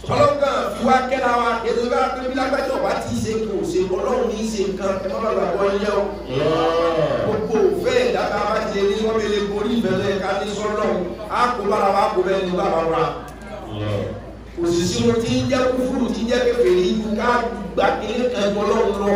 ọlọ́gàn fi wá kẹ́ra wa ètò ìgbà pé bí lágbájá ọba ti ṣe kò ṣe ọlọ́run ní í ṣe nǹkan ẹ má bàa gbàgbọ́ yẹ o gbogbo òfẹ́ ìdáka bá ti lè ní wọ́n bẹ lè borí ìbẹ̀rẹ̀ ká ní sọ́lọ́run á kó bára wa kó bẹ́ẹ̀ ní bàbá wa òṣìṣẹ́ wọn ti ń jẹ́ kúfúrú ti ń jẹ́ kékeré yìí ká gbà kíní kan gbọ́ lọ́run lọ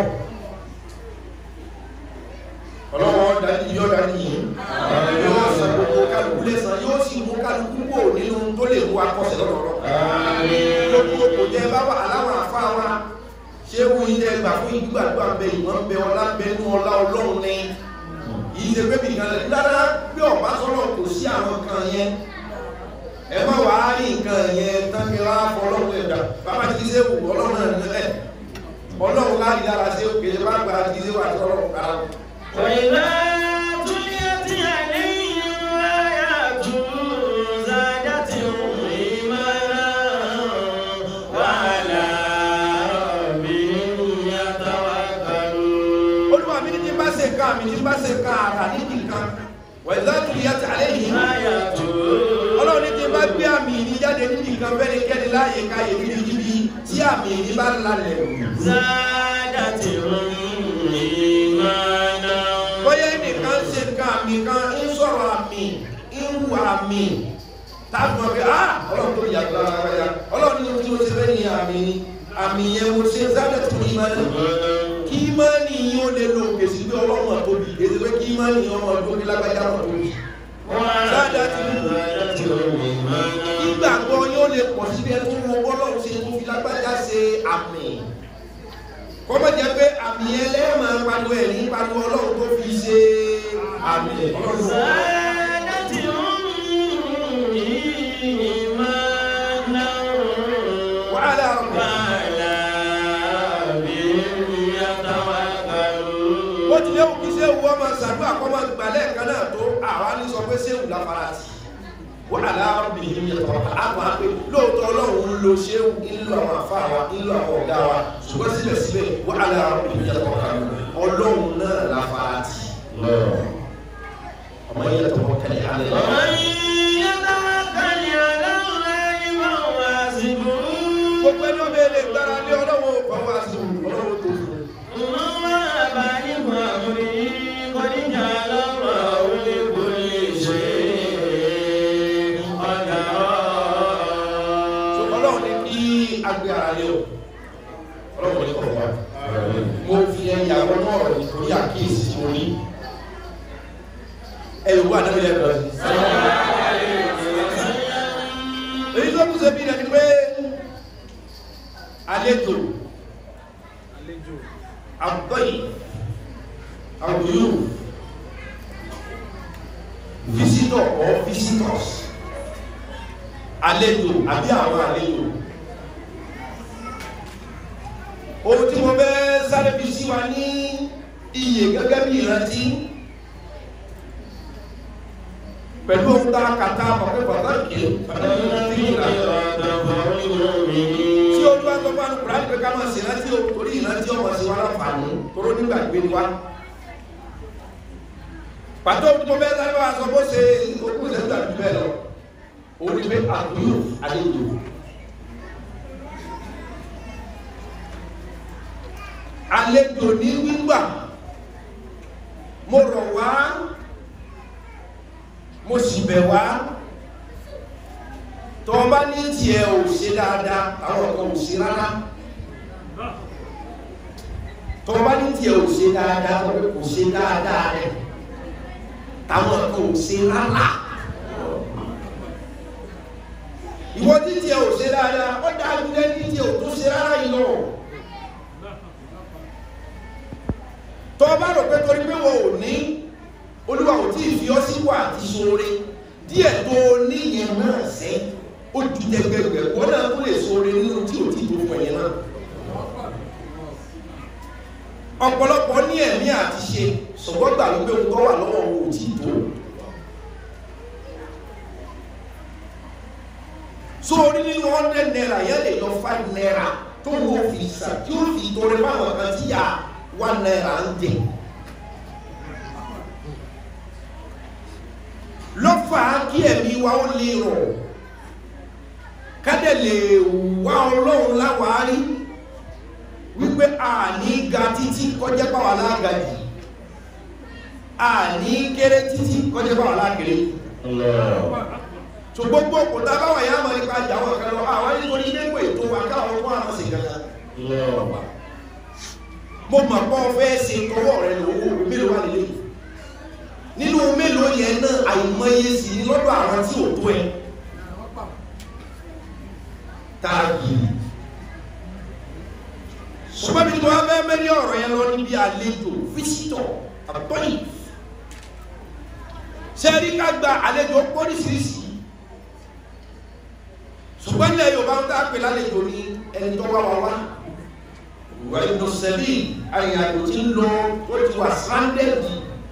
ọlọ́wọ́ dání yọ dání yìí yóò san gbogbo kálukú lẹ́sàn yóò sì mú kálukú kò nínú tó lè mú akọ́sẹ̀ lọ́dọọdọ gbogbo kò jẹ́ bá wà aláwọ̀ àfa wa ṣé wo ilé gbà fún ìgbàgbọ́ bẹ ìwọ̀n bẹ ọlá bẹ nú ọlá ọlọ́run ni yìí ṣe pé bìkan lẹ dáadáa bí ọba sọ̀rọ̀ kò sí àwọn kan yẹn ẹ má wàá rí nǹkan yẹn tánkì wá fọlọ́run ẹ̀dá bàbá ti ṣe wù ọlọ́run ẹ̀ ọlọ́run láti dára ṣe òkè bá gbà ti ṣe wà sọ̀rọ̀ kára. وإذا تليت عليهم آياته زادتهم إيمانا وعلى ربهم يتوكلون olúwa mi ní tí n bá ṣe nǹkan mi tí n bá ṣe nǹkan ara níbi nǹkan wẹ̀ láti rí yàtọ̀ àlẹ́ yìí آياته ọlọ́run ní tí n bá gbé àmì ìní jáde níbi nǹkan bẹ́ẹ̀ kẹ́ni láàyè ká yè níbi níbi tí àmì ìní bá lálẹ́ زادتهم إيمانا bóyá ẹnìkan ṣe nǹkan àmì kan ń sọ̀rọ̀ àmì ń wu àmì táàbù ọ̀gẹ́ ah ọlọ́run tó yàtọ̀ ara ya ọlọ́run ní tí mo ṣe fẹ́ ní àmì ni àmì yẹn mo ṣe zábẹ̀ tó ní ìmọ̀ kí ìmọ̀ni yín ó lè lo òkèsí pé ọlọ́run àtóbi èdè pé kí ìmọ̀ni yín ọmọ ọdún lágbájá àtóbi ìgbàgbọ́ yóò lè pọ̀ síbi ẹni tó wọ́n bọ́lọ́run ṣe tó fi lágbájá ṣe àmì kọ́mọ̀ jẹ́ pé àmì yẹn lẹ́ẹ̀mọ̀ pariwo ẹ̀ ní pariwo ọlọ́run tó fi ṣe àmì ọlọ́run زادتهم إيمانا wàhálà ọ̀rọ̀ وعلى ربهم يتوكلون bó tilẹ̀ wù kí sẹ́wù ọmọ ṣàdúrà kọ́mọ gbalẹ̀ kan náà tó àwa ní sọ pé sẹ́wù láfara sí wàhálà ọ̀bìnrin yẹn tọ́ àpò àpè lóòótọ́ ọlọ́run ń lo sẹ́wù ńlọ àwọn afá wa ńlọ àwọn ọ̀gá wa ṣùgbọ́n síbẹ̀síbẹ̀ wàhálà ọ̀bìnrin yẹn tọ́ ọlọ́run náà láfara sí ọmọ yẹn tọ́ kẹlẹ̀ alẹ́ ومن يتوكل على الله فهو حسبه gbogbo ẹni ọmọ ilé gbára lé ọlọ́wọ́ ọwọ́ àti ọlọ́wọ́ tó fún وما بالغ أمره قد جعل الله لكل شيء قدرا ọlọ́wọ́ ní kí agbé ara lé o ọlọ́wọ́ ní kọ̀ọ̀wá mo fi ẹ̀yà wọn náà rọ̀ nítorí àkíyèsí tí mo ní ẹ̀rù wà nínú ilẹ̀ bẹ̀rẹ̀ èyí tó kù sí bí ẹni pé àlejò àbọ̀yì àbúyù visitor or visitors àlejò àbí àwọn àlejò ohun tí mo fẹ́ sáré fi sí wa ní iye gẹ́gẹ́ bí ìrántí pẹ̀lú ohun tá a kà tá a mọ̀ pé pàtàkì pàtàkì ìrántí tí o bá tó bá ní kùránì pé ká máa ṣe ìrántí o torí ìrántí ọmọ sí wa láǹfààní toró nígbà gbé ni wa pàtó tó bẹ́ẹ̀ sáré wa sọ bó ṣe okú ìṣẹ́jú àti bẹ́ẹ̀ lọ òun ni pé àbúrò àlejò àlejò ní wíwà mo rọ̀ wá mo sì bẹ̀ wá tó o bá ní tiẹ̀ ò ṣe dáadáa àwọn kan ò ṣe rárá tó o bá ní tiẹ̀ ò ṣe dáadáa tó o kò ṣe dáadáa rẹ̀ táwọn kan ò ṣe rárá ìwọ tí tiẹ̀ ò ṣe dáadáa ó dáa ju lẹ́ni tiẹ̀ ò tó ṣe rárá yìí lọ. tó o bá rò pé torí pé wọn ò ní olúwa ò tí ì fi ọ́ sípò àti ṣoore díẹ̀ tó o ní yẹn náà sẹ́ ó ju jẹgbẹgbẹ wọn náà tó lè ṣoore nínú tí ò tí ì tó fún ẹ̀yẹn náà. ọ̀pọ̀lọpọ̀ ní ẹ̀mí àti ṣe ṣùgbọ́n gbà ló pé ohun tó wà lọ́wọ́ wọn ò tí ì tó. sórí nínú hundred naira yẹn lè yọ five naira tó ń wò fi sàn tí ó fi torí fáwọn kan tí yà one naira ń jẹ. lọ́fà kí ẹ̀mí wa ó lè rọ̀ kádẹ̀ lè wá kọjá pàwọn alágàjì àní kéré títí kọjá pàwọn alágèrè so gbogbo òkúta báwọn yà máa nípa àjà àwọn kan lọ àwọn nítorí ilé ìwé ètò wa káwọn ọmọ àwọn sì kankan mo mọ̀ pọ́ fẹ́ ṣe tọwọ́ rẹ lówó mélòó wà nílé nínú mélòó yẹn náà àìmọye sí ní lọ́dọ̀ àwọn tí ò tó ẹ tààgì ṣùgbọ́n bí mo wá fẹ́ mẹ́rin ọ̀rọ̀ yẹn lọ níbi àlejò fíṣítọ̀ àtọ́yì ṣe rí ká gba àlejò póríṣiríṣi ṣùgbọ́n ilẹ̀ Yorùbá ń dá pé lálejò ní ẹni tó wá wá wá wà nínú sẹ́bí àyàjò tí ń lọ ó ti wà sáńdẹ̀dì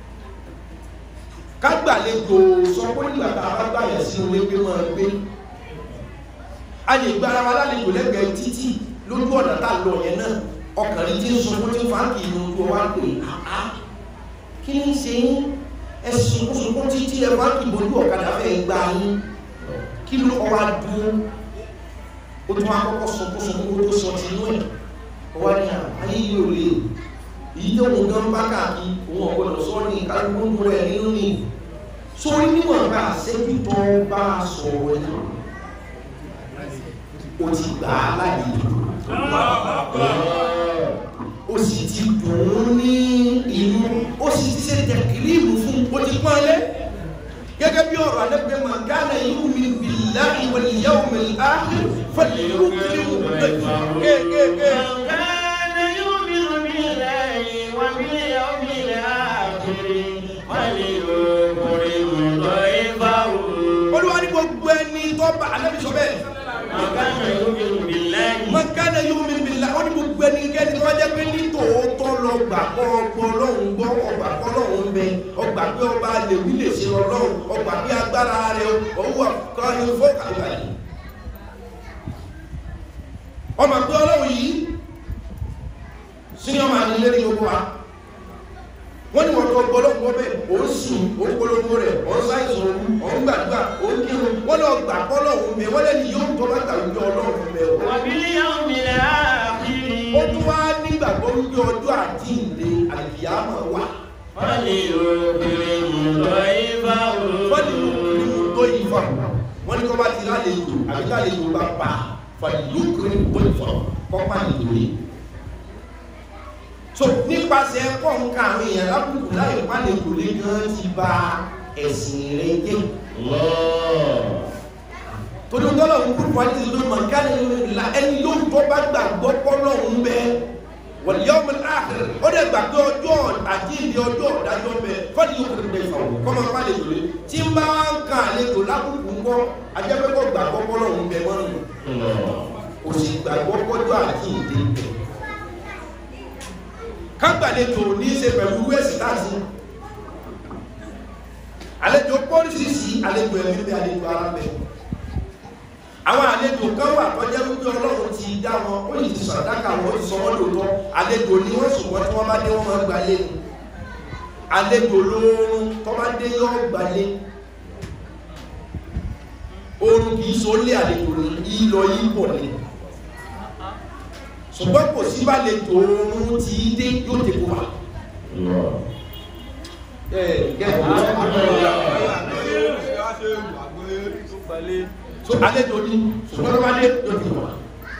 ká gbàlejò sọ pé nígbà tá a bá gbà yẹn sí ilé gbé máa gbé a lè gbára wa lálejò lẹ́gbẹ̀ẹ́ títì lójú ọ̀nà tá a lọ yẹn náà ọkùnrin tí ń sọ fún tí ń fa kì í lójú ọwá pé àá kí ní ṣe yín ẹ sunkúnsunkún títí ẹ fa kì í bójú ọ̀kadà fẹ́ gbà yín kí ló ọwá dúró ó tún wá kọ́kọ́ sunkúnsunkún tó sọ ti inú ẹ̀ ọwá ní ayé yìí ò lè èyí tó ń gan bá káàkiri òun ọ̀gbọ́dọ̀ sọ ní kálukú rẹ̀ nínú ni sórí níwọ̀n bá ṣẹ́jú tó bá sọ̀rọ̀ yìí ó ti gbà á láyé ó sì ti dùn ún ní inú ó sì ti ṣe tẹ̀kìlìmù fún ó ti pọ́n lé gẹ́gẹ́ bí ọ̀rọ̀ alẹ́gbẹ̀ẹ́ máa gánà yìí mi billahi wal yawmil akhir falyukrim kéékèèké. كان يؤمن بالله وباليوم الآخر وليكرم ضيفه olúwa ní gbogbo ẹni tó bá alẹ́bí sọ bẹ́ẹ̀ وكان يؤمن بالله man kana yu'min billah ó ní gbogbo ẹni kẹ́ni tó jẹ́ pé ní tòótọ́ lọ gbà kọ́ ọgbọ́n lọ́hùn gbọ́ ọgbà kọ́ lọ́hùn ń bẹ ọgbà pé ọba lèwi lè ṣe lọ lọ́hùn ọgbà pé agbára rẹ owó àkọ́yìn fọ́ọ̀kà ìbàdí ọmọ pé ọlọ́run yìí sínú ọmọ àdílé ní gbogbo wa wọ́n ní wọ́n tó gbọ́lọ́gbọ́ bẹ́ẹ̀ ó ń sùn ó ń polówó rẹ̀ ó ń sáìsàn òun ó ń gbàdúrà ó ń kírun wọ́n lọ gbà kọ́lọ́hùn bẹ́ẹ̀ wọ́n lẹ́ni yóò tọ́ bá gbà wípé ọlọ́run bẹ́ẹ̀ o وباليوم الآخر ó tún wá nígbàgbọ́ wípé ọjọ́ àjíǹde àlìyámọ̀ wà وليكرم ضيفه fọ́nìlú kìrìmù tó yí fà wọ́n ní kọ́ bá ti lálejò àbí lálejò bá pa fọ́nìlú kìrìmù tó yí fà kọ́ pa nìlórí. so nípasẹ̀ ẹ̀kọ́ nǹkan àwọn èèyàn lábùkù láì pálejò lé gan ti ba ẹ̀sìn rẹ̀ jẹ́ torí tọ́lọ̀ ń kúrò wájú ìlú mọ̀nkánì la ẹni yóò tó bá gbàgbọ́ pọ́lọ̀ ń bẹ wal yawmil akhir ó dẹ̀ gbà pé ọjọ́ àjíǹde ọjọ́ ọ̀dájọ́ bẹ fọ́ọ̀dì yóò kúrò dé ìfà kọ́ máa má lè lòlẹ̀ tí ń bá ń kan àlejò lákòókò ń kọ́ ajẹ́pẹ́kọ̀ gbàgbọ́ pọ́lọ̀ ń bẹ mọ́nù kò sì gbàgbọ́ pọ́jọ́ àjíǹde bẹ kágbàlejò ní í ṣe pẹ̀lú wẹ́sì láti àlejò pọ́lísìsì àlejò ẹ̀mí bẹ àlejò ara bẹ àwọn àlejò kan wà tọ́jẹ́ wípé ọlọ́run ti dá wọn ó yìí ti sàdákà wọn ó ti sọ wọ́n lòótọ́ àlejò ni wọ́n ṣùgbọ́n tí wọ́n bá dé wọ́n máa gba lé ni àlejò lóorun tó bá dé yọ́ gba lé oorun kì í so lé àlejò ní ìlọ yìí pọ̀ ni ṣùgbọ́n kò sí bá lejò oorun ti dé yóò dé kó wà. ẹ gẹ́gẹ́ so àlejò ní ṣùgbọ́n tó bá dé yóò dé kó wà.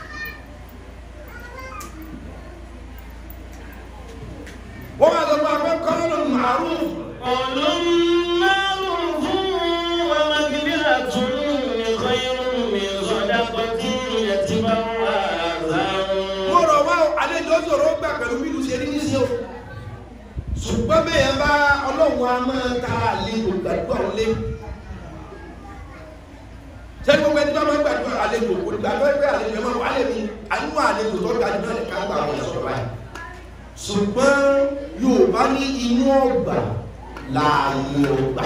wọ́n máa lọ bá a fẹ́ kọ́lọ́nù màrún قول معروف ومغفرة خير من صدقة يتبعها أذى mo rọ̀ wá o àlejò sọ̀rọ̀ gbà pẹ̀lú bí ìlú ṣe rí ní sí o ṣùgbọ́n bẹ́ẹ̀ bá ọlọ́run a máa ta àlejò gbàdúrà ó lé sẹ́ni gbogbo ẹni tó máa ń gbàdúrà àlejò kò ní gbàdúrà pé àlejò ẹ̀ máa wà lẹ́mi àánú àlejò tó ga jù náà ká gbà wọ́n sọ̀rọ̀ báyìí ṣùgbọ́n Yorùbá ní inú ọgbà láàyè ọgbà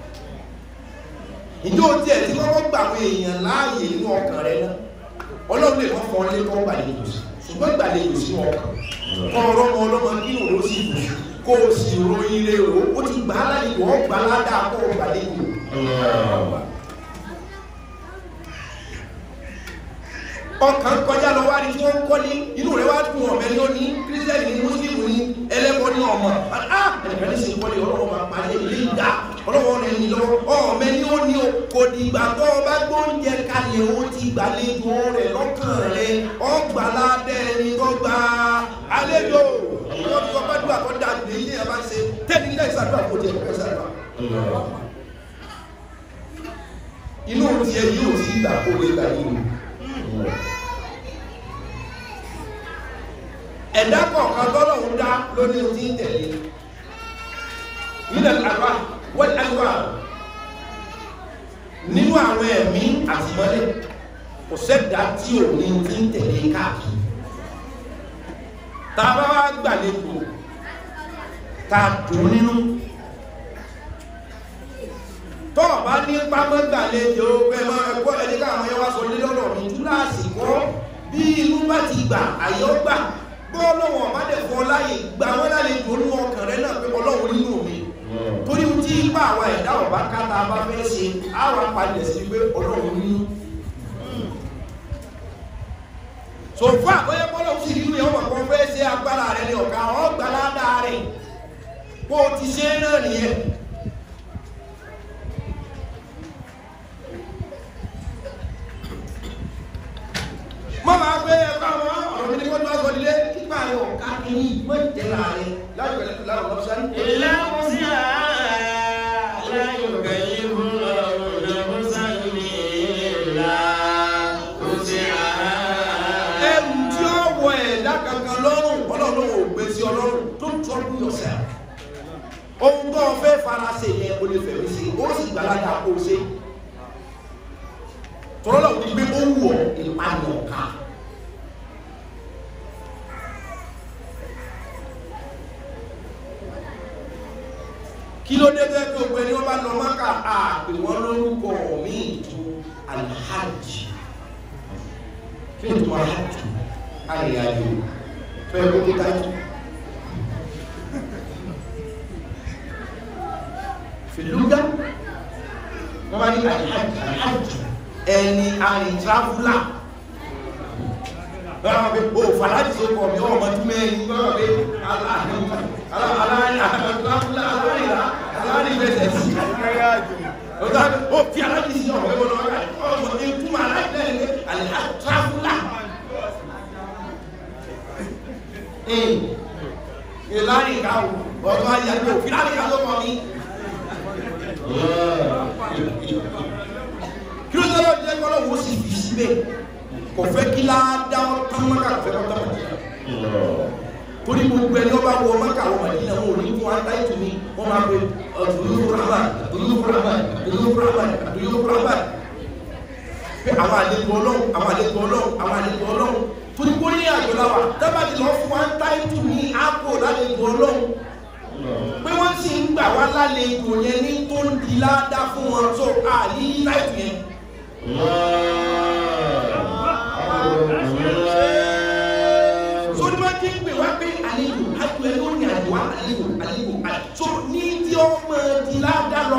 ìjọ tiẹ̀ tí wọ́n gbà àwọn èèyàn láàyè inú ọkàn rẹ náà ọlọ́run lè wọ́n fọ́n lé kọ́ gbàlejò sí ṣùgbọ́n gbàlejò sínú ọkàn kọ́ ọ̀rọ̀ ọmọ ọlọ́mọ kí òun ó sì bù kó o sì ròyìn rẹ o ó ti gbà á láyè wọ́n gbà á ládàá kó o gbàlejò ọkàn kọjá lọ wá ní tí wọ́n ń kọ́ ní inú rẹ̀ wá dùn ọ̀mẹ́ ní ó ní kírísítẹ́nì ní mùsùlùmí ní ẹlẹ́bọ ní ọmọ ah ẹnìkan ní sèkọ́ ní ọlọ́wọ́ máa parí ilé ìdá ọlọ́wọ́ rẹ̀ ní lọ́wọ́ ọ̀mẹ́ ní ó ní o kò dìgbà tó o bá gbóúnjẹ kalẹ̀ ó ti gbàlejò rẹ̀ lọ́kàn rẹ̀ ọgbàládẹ́ ẹni tó gba àlejò wọ́n fi ọgbà dùn àkọ́dà lèyí ni ẹ bá ń ṣe tẹ́ni ilé ìsàdúrà kò tiẹ̀ kọ́ ìsàdúrà inú tiẹ̀ yóò sí ìgbà kó lè gbà yìí ẹ̀dá kọ̀ọ̀kan tọ́lọ́run dá lóní ohun tí ń tẹ̀lé nílẹ̀ àgbà wọ́n àgbà nínú àwọn ẹ̀mí àtìmọ́lẹ̀ kò sẹ́dá tí ò ní ohun tí ń tẹ̀lé káàkiri tá a bá wá gbàlejò tá a dùn nínú tọ́ ọ bá ní pápẹ́ gbàlejò pẹ̀lú ẹ̀kọ́ ẹni káwọn yẹn wá sọ lé lọ́rọ̀ mi túláàsì kọ́ bí inú bá ti gbà àyọ́ gbà gbọ́ lọ́wọ́ ọ̀bá dẹ̀ fọ́ láyè gbà wọ́n láyè dùnú ọkàn rẹ náà pé ọlọ́run nínú mi torí tí ipa àwa ẹ̀dá ọ̀bá káta bá fẹ́ ṣe àwọn apàdé sí pé ọlọ́run nínú so fún àkọ́yẹ́ bọ́lọ̀ sí nínú yẹn wọ́n kọ́ fẹ́ ṣe agbára rẹ ní ọ̀gá ọ̀gbàládà rẹ̀ bó o ti ṣe náà nìyẹn mọ́ máa gbé ẹ̀kọ́ àwọn ọ̀rọ̀ mi ní kó tó wá sọ nílé nípa rẹ̀ ọ̀ká kìíní mọ́ ìtẹ̀lá rẹ̀ láti pẹ̀lú láwọn ọ̀rọ̀ sáré. إلا وسعها لا يكلف الله نفسا إلا وسعها ẹrù tí ó wọ ẹ̀dá kankan lọ́rùn ọlọ́run ò gbé sí ọlọ́run tó ń trouble yourself. ohun tó o fẹ́ fara ṣe yẹn o lè fẹ̀mí sí o sì gbàládà kó o ṣe. tọ́lọ́ ní gbé ó wù ọ́ ìpànìyàn ká. kí ló dé bẹ́ẹ̀ tó gbé ní wọ́n bá lọ mọ́kà àpè wọ́n lórúkọ míì ju alhaji kí ni tó máa hajj arìnrìnàjò fẹ́ kó kíkà jù. fìlúgà wọ́n bá ní alhaji alhaji ẹni arìnrìnàfúlà wọ́n á bẹ o fàlájì tó kọ̀ mí ọmọ tún mẹ́rin wọ́n á bẹ alárìnrìnàfúlà alárìnrìnàfẹsẹ̀ sí o fi alájì sí ọmọ ẹgbẹ́ lọ́wọ́ ọmọ ìtumọ̀ alájì lẹ́yìn ní alìhàtàfúlà ìlànà ìkàwò ọ̀dọ́ ayàgbé òfin láti ìkàwò kọ́ ní kí ló sọ́dọ̀ jẹ́ kọ́lọ́ wo sì fi síbẹ̀ kò fẹ́ kí láàdá tán mọ́kà kò fẹ́ kọ́ tán mọ́kà torí gbogbo ẹni ọba wọ mọ́kà wọ màdínà wọn ò ní fún wa táyì tù mí wọ́n máa pe ọ̀dùnú fúrámà ọ̀dùnú fúrámà ọ̀dùnú fúrámà ọ̀dùnú fúrámà pé àwọn àlejò ọlọ́run àwọn àlejò ọlọ́run àwọn àlejò ọlọ́run torí kó ní àjọ làwà dábàdì lọ fún wa táyì tù ní àpò lálejò ọlọ́run pé wọ́n sì ń gbà wá lálejò yẹn ní tó ń di ládá fún wọn tó àyí láìpẹ́ yẹn. sórí máa ti ń pè wá pé àlejò àjò ẹ ló ní àjò wá àlejò àlejò àjò ní tí ó máa di ládá lọ.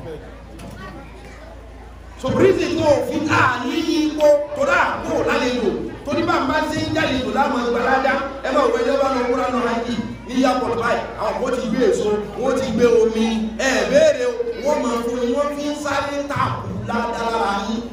so bírísì tó fi àní ipò tó dà kó lálejò torí bá ń bá ṣe ń jáde tó láwọn ìgbàládá ẹ máa wọ ẹjọ́ bá lọ múra náà láti ní airport báyìí àwọn kò ti gbé èso wọ́n ti gbé omi ẹ béèrè wọ́n máa fún yín wọ́n fi ń sáré tààkù ládára yín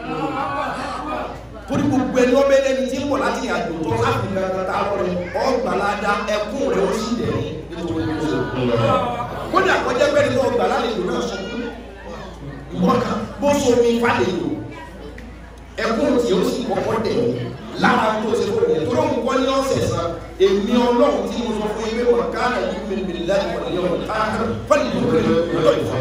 torí gbogbo ẹni ọbẹ̀ lẹ́ni tí ń bọ̀ láti àjò tó láti gbàgbà tá a lọ rẹ ọgbàládá ẹkún rẹ ó sì dẹ̀ ní nítorí èso kódà kọjá pẹ́ẹ́ni tó ọgbà lálejò náà sọ fún ìwọ́n kan bó so omi fàlejò ẹkún tí ó sì kọ́kọ́ dẹ̀ ní lára tó ṣe fún mi tó lóun kọ́ ní ọ̀sẹ̀ san èmi ọlọ́run tí mo sọ fún yín pé wọn ká náà yí mi mi láti wọlé yọ wọn ká fọlì tó kéré lọ́dọ̀ ìfọ̀.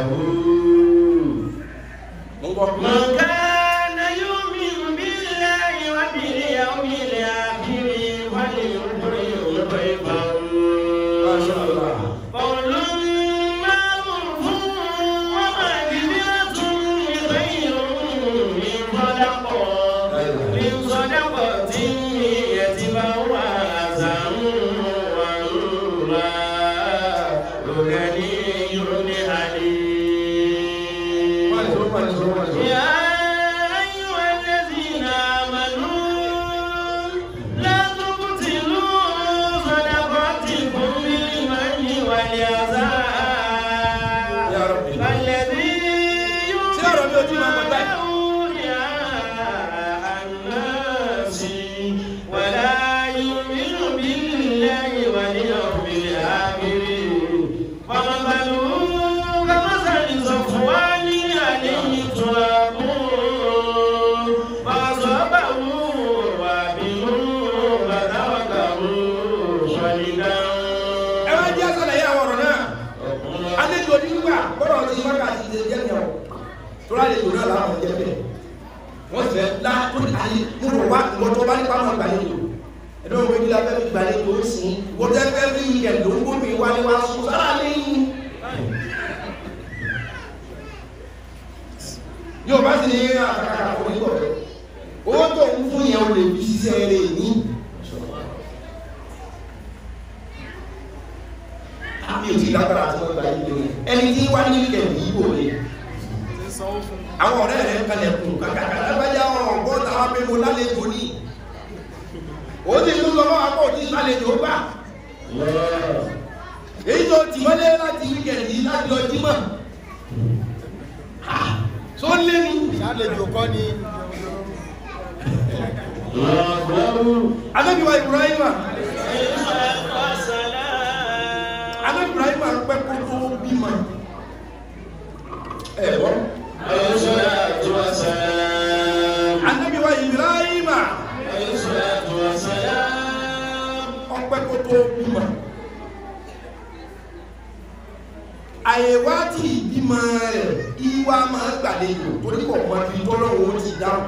mo ń gbọ́. من كان يؤمن بالله وباليوم الآخر فليكرم ضيفه Masha Allah. قول معروف ومغفرة خير من صدقة من صدقة يتبوأ أذى والله غني حليم Wọ́n ní sọ, wọ́n ní sọ, wọ́n ní sọ. يا lálejò náà làwọn jẹ́ bẹ́ẹ̀ wọ́n fẹ́ lá tó ní ayé mo rò wá ìwọ́n tó bá nípa máa gbàlejò ẹ̀dọ́ ìwé kí la fẹ́ fi gbàlejò ó sìn wọ́n tẹ́ fẹ́ fi ilẹ̀ ló ń gbómi wá ní wá sùn sára lẹ́yìn. yóò bá sì ní àkàkà kò ní bọ̀ bẹ́ẹ̀ owó tó ń fún yẹn o lè fi ṣiṣẹ́ rẹ̀ ní. àmì ò ti lágbára àti wọn gba yìí lórí ẹni tí wá ní ilẹ̀ yìí wò lè àwọn ọ̀rẹ́ rẹ̀ ń kalẹ̀ kùn kàkàkà lágbájá ọ̀rọ̀ gbọ́ táwọn pé mo lálejò ní ó ti tún lọ máa pọ̀ tí lálejò gbà èyí tó ti wọlé láti wíkẹ̀ndì láti lọ jímọ̀ tó lé ní ṣàlejò kọ́ ni anábíwá Ibrahima anábí Ibrahima pẹ́ kó tó bímọ ẹ̀bọ́ anábíwá Ibrahima ọpẹ́ kó tó bímọ àyèwá tí ìbímọ rẹ̀ ìwà máa gbàlejò tó ní kọ̀ọ̀kan bí tọ́lọ́wọ́ ó ti dáhùn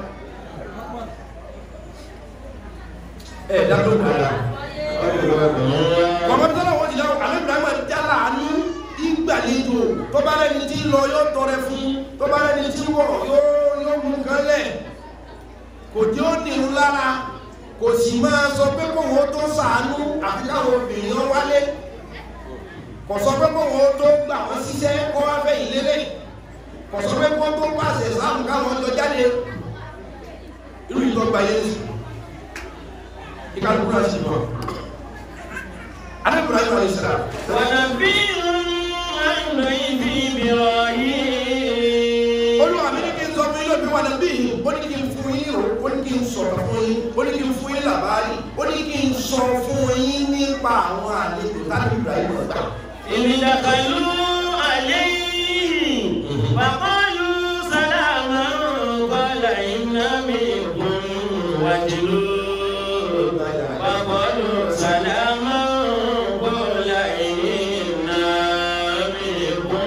ẹ̀ dáhùn dáadáa kọ̀ọ̀kan bí tọ́lọ́wọ́ ó ti dáhùn àmì Ibrahima jálà ní ìgbàlejò tó bá rẹni tí ń lọ yóò tọrẹ fún tó bá rẹni tí ń wọ̀ yóò yóò mú kan lẹ̀ kò tí ó nìrú lára kò sì máa sọ pé kò wọ́n tó sàánú àfi káwọn obìnrin wálé kò sọ pé kò wọ́n tó gbà wọ́n síṣẹ́ kó wá fẹ́ ìlélẹ̀ kò sọ pé kó tó pàṣẹ sáàmù káwọn jọ jáde irú ìtọ́gba yẹn sí ìkàlùkù náà sì mọ̀ adébùrọ̀ ayé wọlé síra olúwa mi ní kí n sọ fún yín lóbi wọn bí ó ní kí n fún yín rò ó ní kí n sọ̀rọ̀ fún yín ó ní kí n fún yín làbárí ó ní kí n sọ fún yín nípa àwọn àlejò láti ìgbà yìí lọ́gbà. وقالوا سلاما قال إنا منكم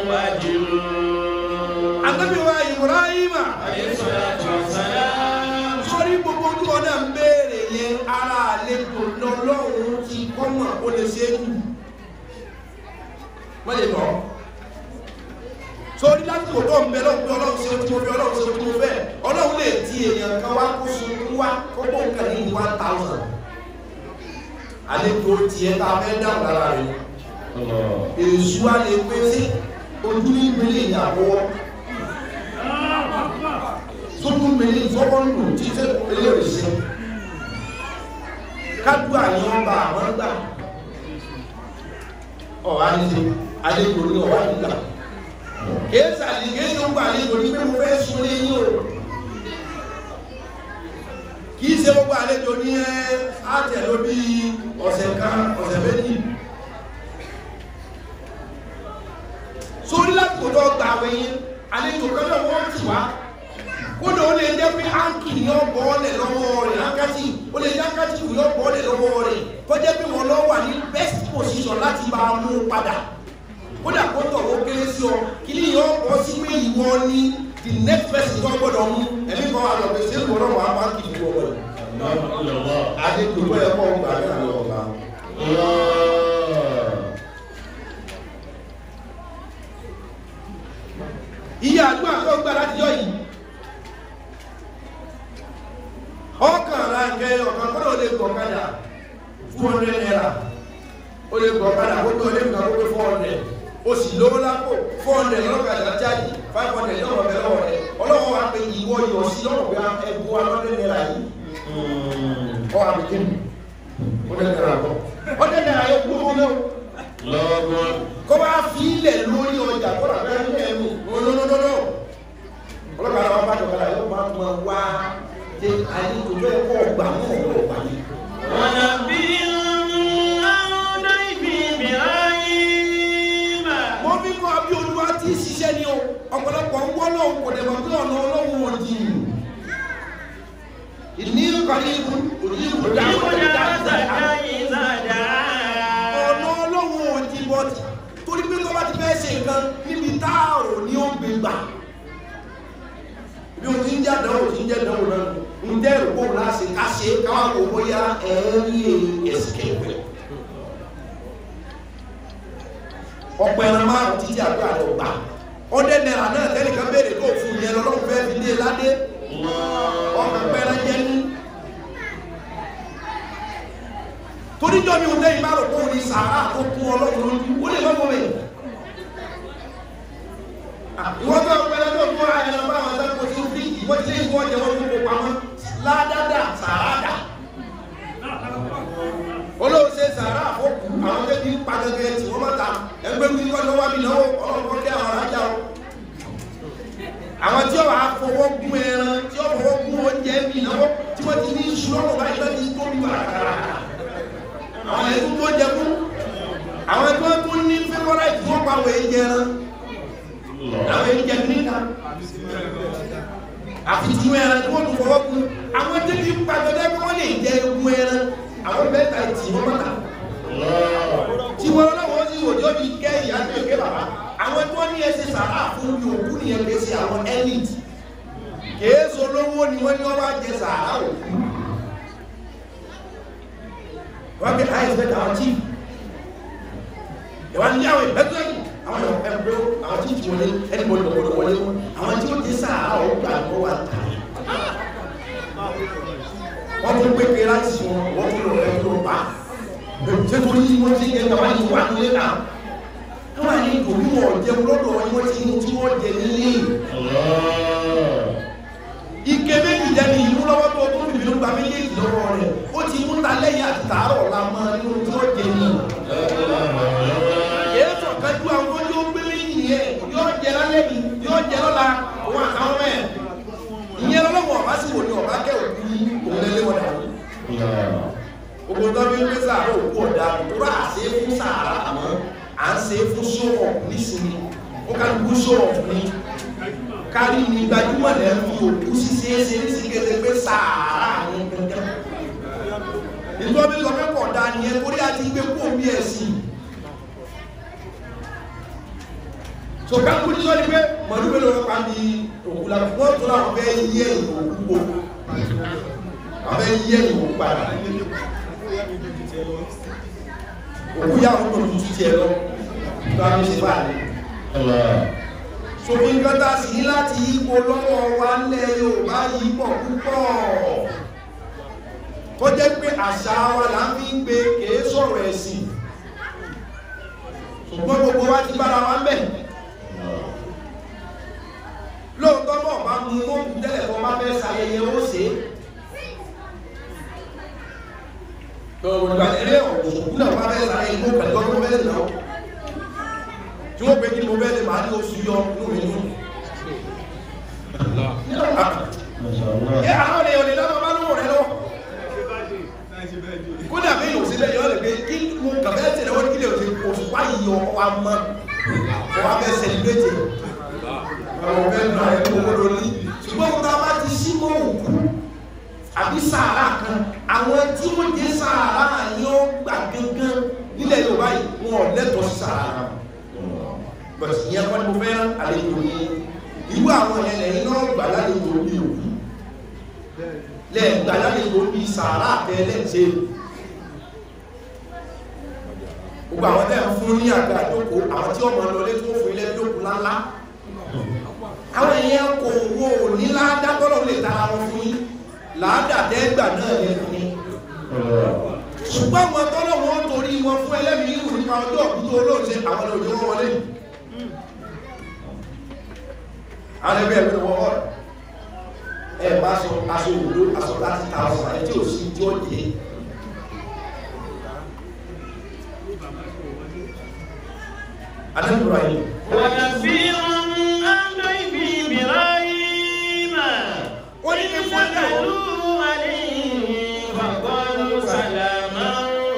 وجلون Ànábì wa Ibrahima عليه الصلاة والسلام sórí gbogbo ojú ọ̀nà ń béèrè yẹn ara àlejò lọ́lọ́run ti kọ́mọ̀ ó lè ṣe é kù. Wọ́n lè lọ. Sórí lásìkò tó ń bẹ lọ́wọ́ pé ọlọ́run ṣe tí mo fẹ́ ọlọ́run ṣe tí mo fẹ́ ọlọ́run lè ti èèyàn kan wá kó sunkún wá kó bó nǹkan ní one thousand. Àlejò tiẹ̀ tá a fẹ́ dáhùn lára rẹ̀. Èṣù wa lè pé sí ojú ní ìgbélé ìyàwó sókún mẹ́lẹ̀ ìfọ́kànlù títẹ́ eléyìí sí kájú àyàn ọba àwọn gbà ọ̀wá ní ṣe àlejò ní ọ̀wá nígbà kéésì àlejò kéésì ń gbà àlejò ní pé mo fẹ́ sun lé yín o kìí ṣe gbogbo àlejò ní ẹ àtẹ̀ló bí ọ̀sẹ̀ kan ọ̀sẹ̀ méjì sórí láti kò tó gbà wẹ̀yìn àlejò kan náà wọ́n ti wá kódà ó lè jẹ́ pé áńkì ni ó bọ́ ọ́lẹ̀ lọ́wọ́ rẹ̀ áńkàtì ó lè jẹ́ áńkàtì ni ó bọ́ ọ́lẹ̀ lọ́wọ́ rẹ̀ kó jẹ́ pé wọ́n lọ́ wà ní best position láti bá a mú padà kódà kó tọ̀ ó kéré sí ọ kí ni yóò bọ́ sí pé ìwọ ni the next person tó gbọ́dọ̀ mú ẹ̀mí kan wà lọ pé ṣé ìwọ náà wà á áńkì ni wọ́n wọlé. àdètò ìwé ẹ̀kọ́ ọgbà ní àlọ́ ọ̀gá. iye àdúrà tó gbà láti yọ yìí ọkàn ra nkẹ ọkàn kọ́nà ó lè gbọ́ kadà two hundred naira ó lè gbọ́ kadà ó tó lè gbà ó pé four hundred ó sì lówó lápò four hundred lọ́kadà jáde five hundred lọ́wọ́ bẹ lọ́wọ́ rẹ ọlọ́wọ́ wa pé ìwọ yọ sí lọ́wọ́ pé ẹgbẹ́ wa lọ́dẹ naira yìí ọ àbí kí ni ó dẹ naira bọ ó dẹ naira yẹ kú ó lẹ́wọ̀ lọ́gbọ́n kó bá fi ilẹ̀ lórí ọjà kó rà bẹ́ẹ̀ ní ẹ̀mú lọ́lọ́lọ́lọ́ ọlọ́kadà wa bá jọ̀kadà yóò máa ma wá ṣe àyíkò tó yẹ kó ọgbà mọ́ ọ̀rọ̀ ọgbà yìí. ونبئهم عن ضيف إبراهيم mo fi kọ́ bí olúwa ti ṣiṣẹ́ ni o ọ̀pọ̀lọpọ̀ ń wọ́n lọ́wọ́ kò dẹ̀mọ̀ bí ọ̀nà ọlọ́run ò di ìní ìkànnì ìlú òní ìlú dáhùn يقول dáhùn dáhùn. إذا دعا ọ̀nà ọlọ́run ò di bọ́tì torí pé tó bá ti fẹ́ ṣe nǹkan níbi táàrò ni ó gbé gbà jẹ́ àdánwò tí ń jẹ́ àdánwò náà ń jẹ́ ìrùkọ́ láti ká ṣe káwá kó bóyá ẹ̀ ń lè escape ọ̀pọ̀ ẹran márùn títí àdúrà rẹ̀ gbà ọdẹ náírà náà tẹ́nìkan béèrè kó fún yẹn lọ́lọ́run fẹ́ fi dé ládé ọkọ̀ pẹ́ran jẹ́ ní toríjọ́ mi ò lẹ́yìn bá rò pé òun ni sàárà tó kún ọlọ́run lójú ó lè lọ́wọ́ mi ìwọ́n tó pẹ́lẹ́ tó kún àyẹ̀lọ bá àwọn ẹ̀sẹ̀ kò sí fi ìwọ́n ti lé ìwọ́n jẹ́ wọ́n gbogbo pamọ́ ládádá sàárà olóò ṣe sàárà àfọ́kù àwọn tó ti ń pa gẹ́gẹ́ tí wọ́n mọ́ta ẹgbẹ́ mi kọ́ lọ́wọ́ mi náwó ọlọ́pọ̀ kí àwọn arájá o àwọn tí ó wà á fọwọ́ gún ẹran tí ó fọwọ́ gún oúnjẹ mi náwó tí wọ́n ti ní iṣu lọ́wọ́ báyìí lọ́ti tó mi wà kàrà àwọn ẹ̀kú tó jẹ fún àwọn tí wọ́n tún ní fẹ́fọ́rá tí wọ́n pa àwọn èjẹ ẹran àwọn èjẹ níta àfi tí wọ́n ẹran tí wọ́n tún fọwọ́ gún àwọn tí kì í pa gẹ́gẹ́ bí wọ́n lè jẹ egun ẹran àwọn mẹ́ta ìtì wọ́n mọ́ta tí wọ́n lọ́wọ́ sí òjò bí kẹ́ ìyá tó ké bàbá àwọn tó ní ẹsẹ̀ sàrà fún bí òkú nìyẹn kìí ṣe àwọn elite kìí ṣe olówó ni wọ́n ní wọ́n wá jẹ sàrà òkú wọ́n bí high expect àwọn chief ìwà ní àwọn ìbẹ́tọ́ yìí àwọn ẹgbẹ́ àwọn chief wọlé ẹni wọlé wọlé wọlé àwọn tí ó jẹ sàrà òkú àgbọ̀ wà tà wọ́n tún gbé pé láti sùn wọ́n tún lọ ẹ̀ tó bá ṣé torí wọ́n ti jẹ́ bàbá yìí wà nílé náà wọ́n á ní ìdòwú wọn jẹun lọ́dọ̀ wọn wọ́n ti ní tí wọ́n jẹ nílé ike méjì jẹni ìlú lọ́wọ́ tó tó bìbí ló gba méjèèjì lọ́wọ́ rẹ̀ ó ti mú ta lẹ́yìn àti tààrọ̀ la mọ́ nínú tí wọ́n jẹ ní èyí sọ kájú àwọn tó yóò gbé méjì yẹn yóò jẹ lálẹ́ mi yóò jẹ lọ́la òun àtàwọn mẹ́ ìyẹn lọ́wọ́ ọba sì wò ní ọba kẹ́ òkú òun lẹ́lẹ́ wọn dàrú gbogbo tó bí ń gbé sàárà òkú ọ̀dà òkúrò àṣẹ fún sàárà àmọ́ à ń ṣe fún sọ̀rọ̀ nísìnyí ó ká lùkú sọ̀rọ̀ fún ní kárí ní gbajúmọ̀ lẹ́ fi òkú ṣíṣe é ṣe ní síkéde pé sàárà ní gẹ́gẹ́ nítorí bí lọ́pẹ́ pọ̀ dá ni ẹ torí àti gbé kú omi ẹ̀ sí so ká kú ní sọ́ni pé mọ̀lú mélòó ló pa ní òkú la wọ́n tó láwọn fẹ́ yí ẹ̀yìn òkú po àwọn fẹ́ yí ẹ̀yìn òkú padà òkú yà wọ́n tó tutù tiẹ̀ lọ tó a fi ṣe báyìí sòfin kọta sí ní láti ipò lọ́wọ́ wa lẹ́ Yorùbá yìí pọ̀ púpọ̀ tó jẹ́ pé àṣà wa là ń fi ń gbé kèé sọ̀rọ̀ ẹ̀sìn ṣùgbọ́n gbogbo wa ti bára wa mẹ́ lóòótọ́ náà bá mú mọ́kù tẹ́lẹ̀ tó bá fẹ́ ṣayẹyẹ ó ṣe é ìgbàlẹ́rẹ́ òkú náà bá fẹ́ ṣayẹyẹ mọ́ pẹ̀lú ọdún mẹ́rin náà tí wọ́n pè kí mo bẹ́ẹ̀ lè máa ní oṣù yọ inú mi nù. ẹ àwọn èèyàn lè lọ́wọ́ bá lówó rẹ lọ. kódà bí yóò sílẹ̀ yọ lè pé kí mo kàfẹ́ tẹ̀lé wọ́n kí lè ṣe oṣù wáyé yọ wa mọ́ ọ wá fẹ́ sẹlẹ̀bẹ̀tì. àwọn ọ̀fẹ́ nù àyè tó wọ́n lórí. ṣùgbọ́n mo ta bá ti sí mọ́ òkú àbí sàárà kan àwọn tí wọ́n jẹ́ sàárà yóò gbà gángan nílẹ̀ Yorùbá yìí wọn ò lẹ́tọ̀ọ́ sí sàárà bọ̀sì yẹn kọ́ ni mo fẹ́ àlejò yìí irú àwọn yẹn lẹ́yìn náà gbà lálejò bí òkú lẹ́ẹ̀ gbà lálejò bí sàárà tẹ́lẹ̀ ṣe gbogbo àwọn tẹ́ ń fún ní àgbà àjókòó àwọn tí ọmọ lọlé tó fún ilé jókòó lálá àwọn èèyàn kò wo ní ládàtọ́lọ́ lè tara wọn fún yín làádàtẹ́gbà náà lè fún yín ṣùgbọ́n àwọn tọ́lọ̀ wọn torí wọn fún ẹlẹ́mìí ìrù nípa ọjọ́ òkúta olóòṣè àwọn òjò wọn wọlé àwọn ẹgbẹ́ ẹgbẹ́ wọ́n ọ̀rọ̀ ẹ bá sọ aṣọ òwúrò aṣọ láti ta ọ̀sán ẹ tí ò sí tí ó jẹ́ adébúrò yìí ونبيهم عن ضيف إبراهيم wọ́n ní ní fún ẹ̀dá wọn دخلوا عليه فقالوا سلاما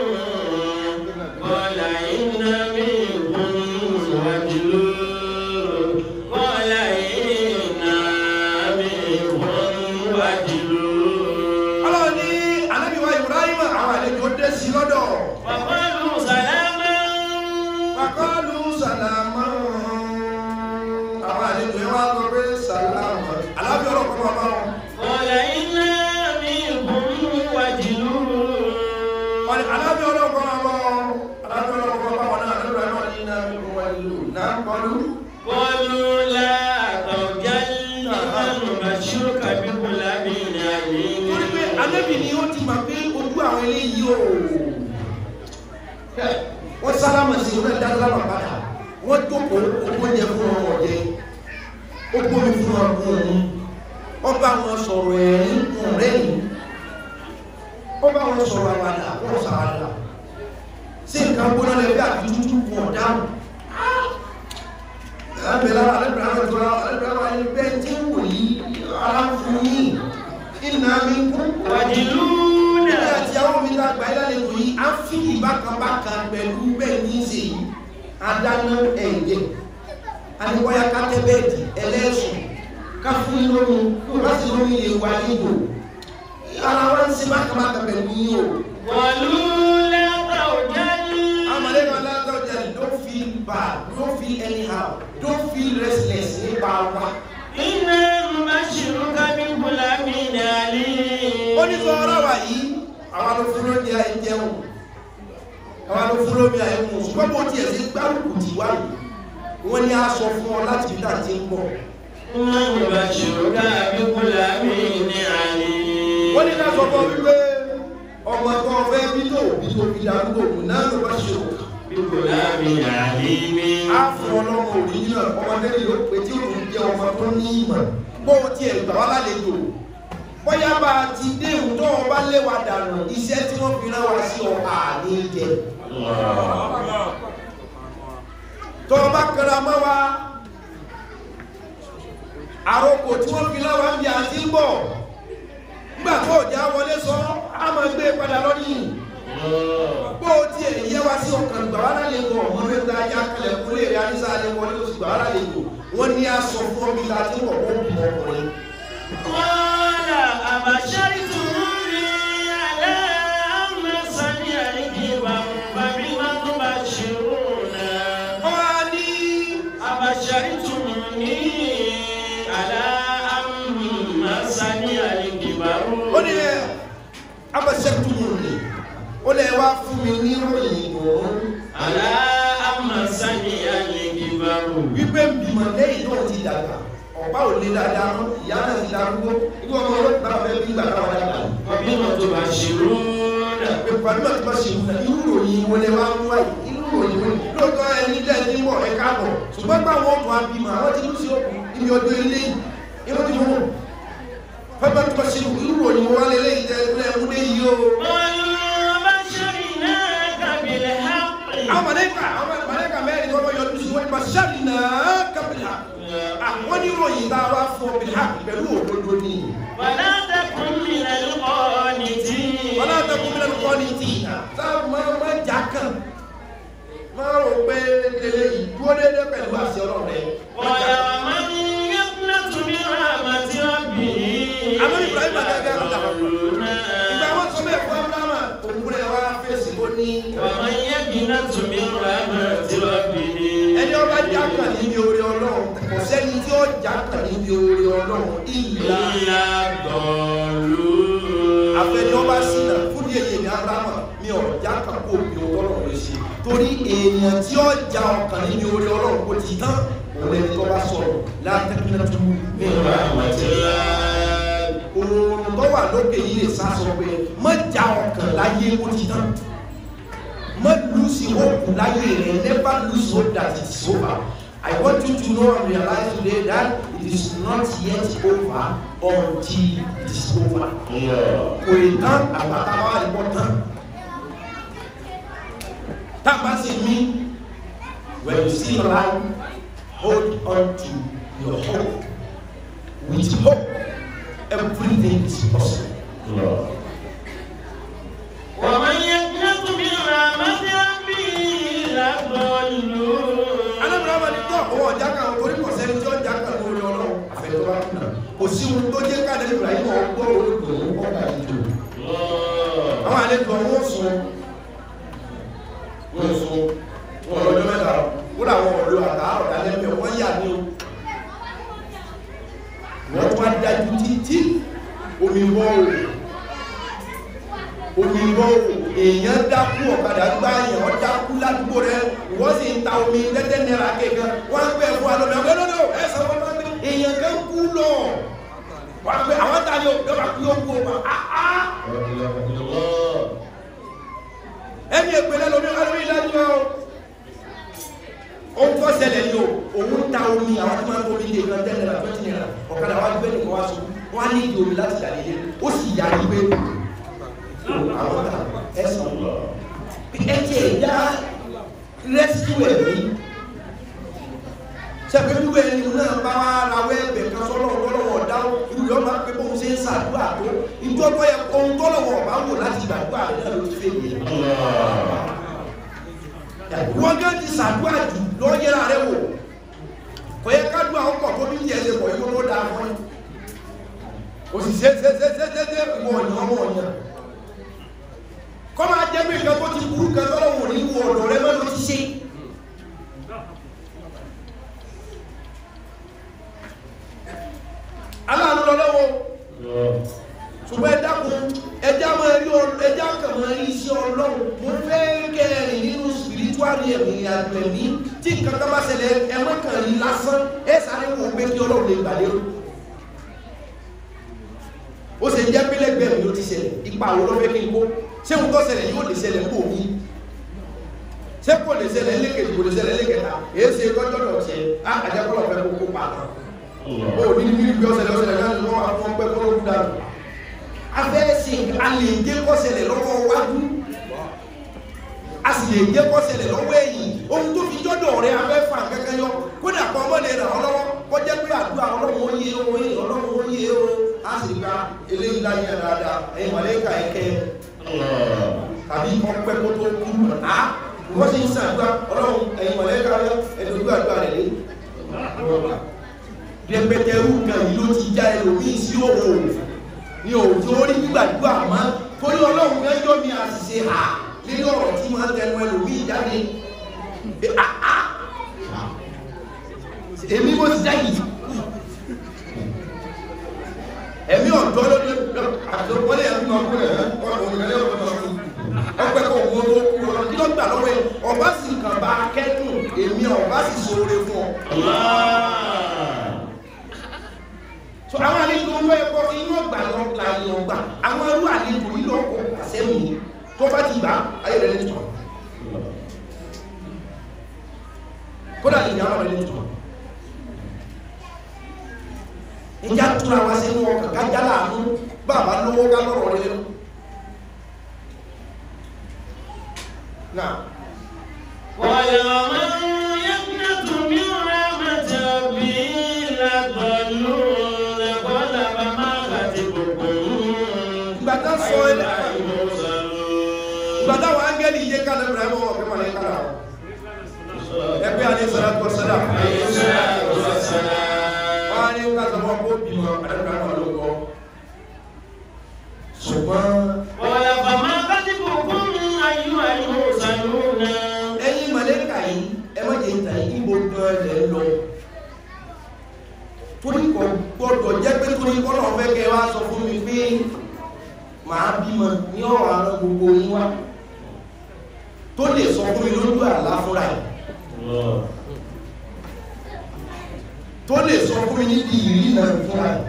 قال إن منكم وجلون قال إن منكم وجلون ọlọ́run ní anábìwá Ibrahim àwọn àlejò dé sí lọ́dọ̀ فقالوا سلاما pàkọ́lù sàlámà ànábì ni ó ti mọ̀ pé ojú àwọn eléyìí o wọ́n sálámà sí wọn náà dáadáa wà padà wọ́n jókòó oúnjẹ fún wọn ọ̀jẹ́ ó gbómi fún wọn kún un wọ́n bá wọn sọ̀rọ̀ ẹ̀rín kún rẹ́yìn wọ́n bá wọn sọ̀rọ̀ àwàdà wọ́n sàwàdà sí nǹkan gbóná lẹ́bí àti tútù kún ọ̀dáhùn ẹ̀rẹ́bẹ̀lá alẹ́bẹ̀rẹ̀ àwọn alẹ́bẹ̀rẹ̀ àwọn ẹgbẹ́ tí ń wò yí aláfún yìí iná mi kún wàjìlúnà Ilé àti àwọn mi lágbà ìlàlejò yìí, a fi ìbákanbákan pẹ̀lú bẹ́ẹ̀ ní í ṣe yìí. Adáná ẹ̀yẹ, aníwáyá kátẹ́ bẹ́ẹ̀dì, ẹlẹ́sùn, ká fún yín lómi, bí o bá sì lómi lè wá nígbò. Ara wa ń ṣe bákanbákan pẹ̀lú yín o. wàlúùlà tàwùjáde Amalẹ́nu alágbàjá don't feel bad, don't feel anyhow, don't feel restless nípa wa. iná mbàṣírù kábí bùlámì nàlí. Ó ní sọ ọ́rọ̀ wà yìí, àwa ló fún lóúnjẹ àìjẹun. Àwa ló fún lómi àìmú. Ṣùgbọ́n bó tiẹ̀ sí gbárùkù tì wá yìí. Wọ́n ní a sọ fún ọ láti bí tàà ti ń bọ̀. iná mbàṣírù kábí bùlámì nàlí. Wọ́n ní ká sọ fún ọ wípé ọmọ tó o fẹ́ bí tó bí tó fi darúgbò kù náà ló bá ṣe òkà. bí bùlámì nàlí mi. Á fún ọlọ́mọ òrìjìnà ọmọdé yìí ó pé tí òun jẹ́ ọmọ tó ní ìmọ̀. Bó o tiẹ̀ gbà wá lálejò. Bóyá bá a ti dé ìhùn tó o bá lé wa dànù iṣẹ́ tí wọ́n fi rán wa sí ọ àní jẹ. Tó o bá kẹra mọ́ wa, àròkò tí wọ́n fi rán wa ń bí àti ń bọ̀. Nígbà tó o já wọlé sọ, á máa gbé e padà lọ́yìn bó o tiẹ̀ yẹ wá sí ọkàn gbà wá lálejò ọmọ rẹ gba ajá kalẹ̀ kún lè rí anísà lè wọlé oṣù gbà wá lálejò wọ́n ní aṣọ fún ọmọ ìlà tí wọ́n kó bí ọkùnrin. Qala abashartumuni ala amma sami'ani wa bima tubashiruna. wọ́n á ní Abashartumuni ala amma sami'ani ó ní ẹ abẹ́sẹ̀tùmù ni ó lè wá fún mi ní ìròyìn ìdùnnú ala amma sami'ani wípé bímọ lẹ́yìn náà ti dàgbà ọ̀pá ò lé dáadáa mọ́ ìyá náà ti darúgbó irú ọmọ ọlọ́pàá bá fẹ́ bí ìgbà táwọn dàgbà wa bima tubashiruna. pé pàdé náà ti bá ṣe ìwúlẹ̀ irú ìròyìn wọlé wá ń wáyé irú ìròyìn wọlé lóòótọ́ ẹni jẹ́ ẹni mọ̀ ẹ káàbọ̀ ṣùgbọ́n gbà wọ́n tún abímọ àwọn ti lù sí òkú ibi ọdún ilé irú ti mú pẹ́pẹ́ tó bá ṣe irú ìròyìn wọlé lẹ́yìn tẹ́ ẹ mú dé yìí o. قالوا بشرناك بالحق àwọn mọ̀lẹ́kà àwọn mọ̀lẹ́kà mẹ́rin tó bá yọjú sí wọn nípa ṣáàlì náà kábìlà àwọn oníròyìn tá a wá fún ọ bìlà pẹ̀lú òdodo ni ولا تكن من القانتين wọn náà tẹkùn mílíọ̀nù kọ́ ní tì tá a máa máa jà kàn máa rò pé eléyìí dúró déédéé pẹ̀lú àṣẹ ọlọ́run rẹ. قال ومن يقنط من رحمة ربه Àmọ́ Ibrahim àgàgà ló dàgbà. ضلون. ìgbà wọn sọ bẹ́ẹ̀ fún abrahamu òun rẹ̀ wá fèsì ó ní ومن يقنط من رحمة ربه ẹni ọba jà kàn níbi orí ọlọ́run kò sẹ́ni tí ó jà kàn níbi orí ọlọ́run ìlà إلا ضالون àfẹni ọba sílẹ̀ fún ní èyí ní abrahamu mi ò já kan kó bí ọlọ́run lè ṣe torí èèyàn tí ó já ọkàn níbi orí ọlọ́run kò ti tán òun lẹni tó bá sọ̀rọ̀ látẹkùnrin tó من رحمة الله oòrùn tó wà lókè yìí lè sá sọ pé má já ọkàn láyé kó ti tán má lùsì hope láyé rẹ never lose hope that it is over I want you to know and realize today that it is not yet over until it is over kò ì tán àgbàtàwà ìbọn tán tábà sí mi when you see life hold on to your hope with hope everything is possible. ومن يقنط من رحمة ربه إلا ضالون alábìrán máa ní tó àwọn ọjà kan torí kò sẹ́ni tí ọjà kan lórí ọlọ́run àfẹ́tọ́ bá kùnà kò sí ohun tó jẹ́ káàdé Ibrahim ọgbọ́ olóògbé òun kọ́ ká ìjọ àwọn àlejò wọn sùn wọn sùn wọn lọ́jọ́ mẹ́ta wọn làwọn ọ̀dọ́ àtà ọ̀dàlẹ́mẹ̀ wọ́n yà ní o wọ́n tún á dájú títí omi wọ́ o omi wọ́ o èèyàn dákú ọ̀kadà gbá èèyàn wọ́n dákú ládùúgbò rẹ wọ́n sì ń ta omi tẹ́tẹ́ náírà kékan wọ́n á gbé ẹ̀fọ́ alọ́mọ ẹ̀fọ́ lọ́dọ̀ ẹ̀ sọ wọn bá gbé èèyàn kan kú lọ wọ́n á pẹ́ àwọn tá a yọ yọba kú yóò kú ọba áá ẹni èpèlè lómi alómi lẹ́nu o ohun tó ṣẹlẹ̀ yìí o òun ta omi àwọn tí wọ́n ń tóbi dé ìgbà tẹ́lẹ̀ náà twenty naira ọ̀kadà wa gbé nìkan wá sùn wọ́n á ní ìdí omi láti dà nílé ó sì yà ní pé àwọn ta ẹ̀sán ẹ tiẹ̀ dá rẹ́sítù ẹ̀mí sẹ́pẹ̀lú ẹni náà bá wá rawọ́ ẹ̀bẹ̀ kan sọ́lọ́ ọlọ́wọ́ dáwọ́ irú yọ máa pé bóun ṣe ń ṣàdúrà tó ìjọ tó yẹ ohun tọ́lọ́wọ́ ọ̀bá wò láti gbàdúrà rẹ̀ náà ló ti fẹ́ yẹ. wọ́n gán ti ṣàdúrà jù lọ́ yẹra rẹ̀ wò kò yẹ ká dúrà ọkọ̀ tó bí tiẹ̀ ṣe pọ̀ yìí ló dáa fún yín òsì ṣe ṣe ṣe ṣe ṣe ṣe ìwọ ọ̀yàn ọmọ ọ̀yàn kọ́ máa jẹ́ pé nǹkan tó ti burú kan tọ́lọ́wọ́ ní wọ ọ̀dọ̀ rẹ mọ́ ló ti ṣe. aláàánú lọ́lọ́wọ́ ṣùgbọ́n ẹjá kun ẹjá máa rí ẹjá kàn máa rí iṣẹ́ ọlọ́run mo fẹ́ kẹrin nínú spiritual ẹ̀mí àjọ ẹ̀mí tí nǹkan kan bá ṣẹlẹ̀ ẹmọ́ kan rí lásán ẹ sáré wò pé kí ọlọ́run lè gbà lérò ó ṣe jẹ́ pélẹ́gbẹ̀ẹ́ mi ló ti ṣẹlẹ̀ ipa àwọn olófẹ́ kí n kó ṣé mo tọ́ ṣẹlẹ̀ yóò lè ṣẹlẹ̀ kó mi ṣé kò lè ṣẹlẹ̀ lẹ́kẹ̀ẹ́ kò lè ṣẹlẹ̀ lẹ́kẹ̀ẹ́ta èyí ṣe tọ́jọ́ dọ̀ ṣe á àjẹkọ́lọ̀ fẹ́ kó kó pa náà ó ní ní bí ọ̀sẹ̀lẹ̀ ọ̀sẹ̀lẹ̀ náà ni wọ́n wọ́n pẹ́ kọ́ lókun dànù afẹ́ sí a lè jẹ́ kọ́sẹ̀lẹ̀ lọ́wọ́ wájú a sì lè jẹ́ kọ́sẹ̀lẹ̀ lọ́wọ́ ẹ̀yìn ohun tó fi jọ́dọ̀ rẹ afẹ́ fà kẹ́kẹ́ yọ kódà kọ́ ọmọ lè ràn ọ́ lọ́wọ́ kó jẹ́ pé àdúrà ọlọ́run ó yé o ọlọ́run ó yé o a sì gba eléyìí láyé dáadáa ẹ̀yìn mọ̀lẹ́kà ẹ̀kẹ́ tàbí ọpẹ́ kó tó kú á wọ́n sì ń sàdúrà ọlọ́run ẹ̀yìn mọ̀lẹ́kà ẹ̀dọ̀dúrà rẹ̀ lé rẹpẹtẹrú kan yìí ló ti já ẹlòmíì sí òwò ní òjò orí gbígbàdúrà mọ́ torí ọlọ́run fẹ́ yọ mi àṣìṣe hà nínú ọ̀rọ̀ tí máa ń tẹnu ẹlòmíì jáde èmi mo ti jáyì ẹ̀mí ọ̀dọ́ lóde àtọ́wọ́lé ẹ̀mí máa kú ẹ̀ ọ̀rọ̀ ọpẹ́ kò wọ́n tó kú ọ kí ló gbà lọ́wọ́ ẹ̀ ọba sì kàn bá kẹ́dùn èmi ọba sì ṣoore fún ọ so àwọn àlejò ń lọ ẹ̀kọ́ inú ọgbà lọ la yọ ọgbà àwọn ẹrú àlejò yìí lọ kọ àṣẹmì tó bá ti gbà ayé rẹ lè tọ kódà lè yàrá rẹ lè tọ ìjà túra wá sínú ọkàn kájà láàánú bàbá lówó ká lọ́rọ̀ rẹ lọ. náà. ويوم يقنط من رحمة ربه لضلوا لقد ما كتبكم ìgbà tá sọ ẹ ìgbà táwọn áńgẹ́lì yé kálẹ̀ ibrahim ọmọ ọ̀gbẹ́ mọ̀lẹ́ kára ẹgbẹ́ alẹ́ sọ́dá tó sọ́dá wọ́n á ní ká sọ fún ọkọ̀ bímọ adébíyàn náà ló gbọ́ ṣùgbọ́n ولقد كتبكم أيها المرسلون ẹ̀yin mọ̀lẹ́kà yìí ẹ má jẹ́ ìtàn yìí ibo gan lẹ̀ ń lọ torí kò gbọdọ̀ jẹ́ pé torí kọ́nà fẹ́ kẹ́ wá sọ fún mi pé màá bímọ ní ọ̀rọ̀ àrùn gbogbo yín wá tó lè sọ fún mi lójú àlá fúnra ẹ̀ tó lè sọ fún mi níbi ìrírí náà fúnra ẹ̀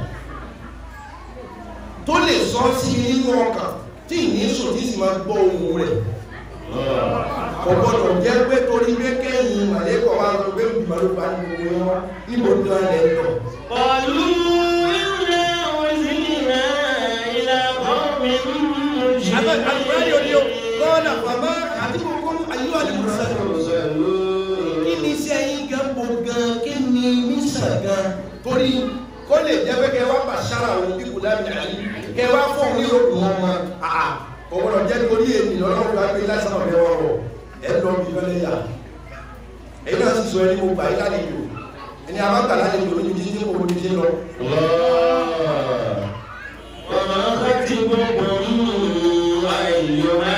tó lè sọ sí mi nínú ọkàn tí ìní sùn tí sì máa gbọ́ ohùn rẹ̀ kò gbọdọ̀ jẹ́ pé torí pé kẹ́yìn màlẹ́kọ̀ọ́ wa sọ pé ìgbìmọ̀ ló bá ní gbogbo yẹn wá níbo ní wọn lẹ́ lọ. قالوا إنا أرسلنا إلى قوم àgbẹ̀rẹ̀ òní o مجرمين kọ́ọ̀nà bàbá àti kókó ayé àlùmọ́sẹ̀ kí ni iṣẹ́ yín gan bo gan kí ni mísàn gan torí kó lè jẹ́ pé kẹ́ wá bàṣára òun bí kò dábì àyè kẹ́ wá fọ́ òun nílò kù wọn mọ́ àà kò gbọdọ̀ jẹ́ torí ènìyàn ọlọ́run wá gbé lásán ọ̀bẹ wọn rọ̀ ẹ lọ bí lọ́lẹ́ yà èyí náà sì sọ ẹni mo gbà yí lálejò ẹni àbágbà lálejò lójú títí kò ní ṣe lọ. وما خطبكم أيها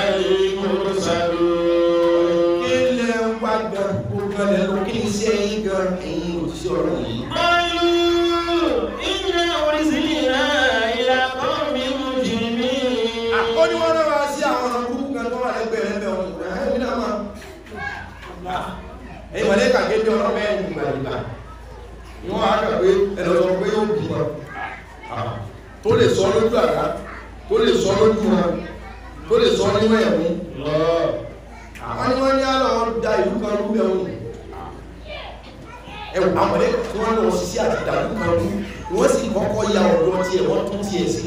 المرسلون kí lẹ ń wá gan kó gan lẹ lọ kí ni iṣẹ́ yín gan ẹ̀yin òṣìṣẹ́ ọlọ́run yìí. قالوا إنا أرسلنا إلى قوم مجرمين ó ní wọ́n rán wa sí àwọn ọ̀nà burúkú kan tó wà lẹ́gbẹ̀ẹ́ rẹ̀ bẹ̀rẹ̀ wọn ẹ̀hìn náà máa ẹ̀yìn mọ̀lẹ́kà gẹ́gẹ́ ọlọ́run bẹ́ẹ̀ ní ìgbà ìgbà ni wọ́n á kà pé ẹ̀lọ́sọ pé yóò bímọ tó lè sọ lójú àrá tó lè sọ lójú wọn tó lè sọ nínú ẹ̀mí àwọn ni wọ́n ní àlọ́ da ìlú kan rú bẹ́ẹ̀ wọ́n ẹ̀wọ̀n àwọn ẹ̀kọ́ tí wọ́n lọ sí àti ìdàlú kan rú wọ́n sì kọ́kọ́ ya ọ̀dọ́ tiẹ̀ wọ́n tún tiẹ̀ sí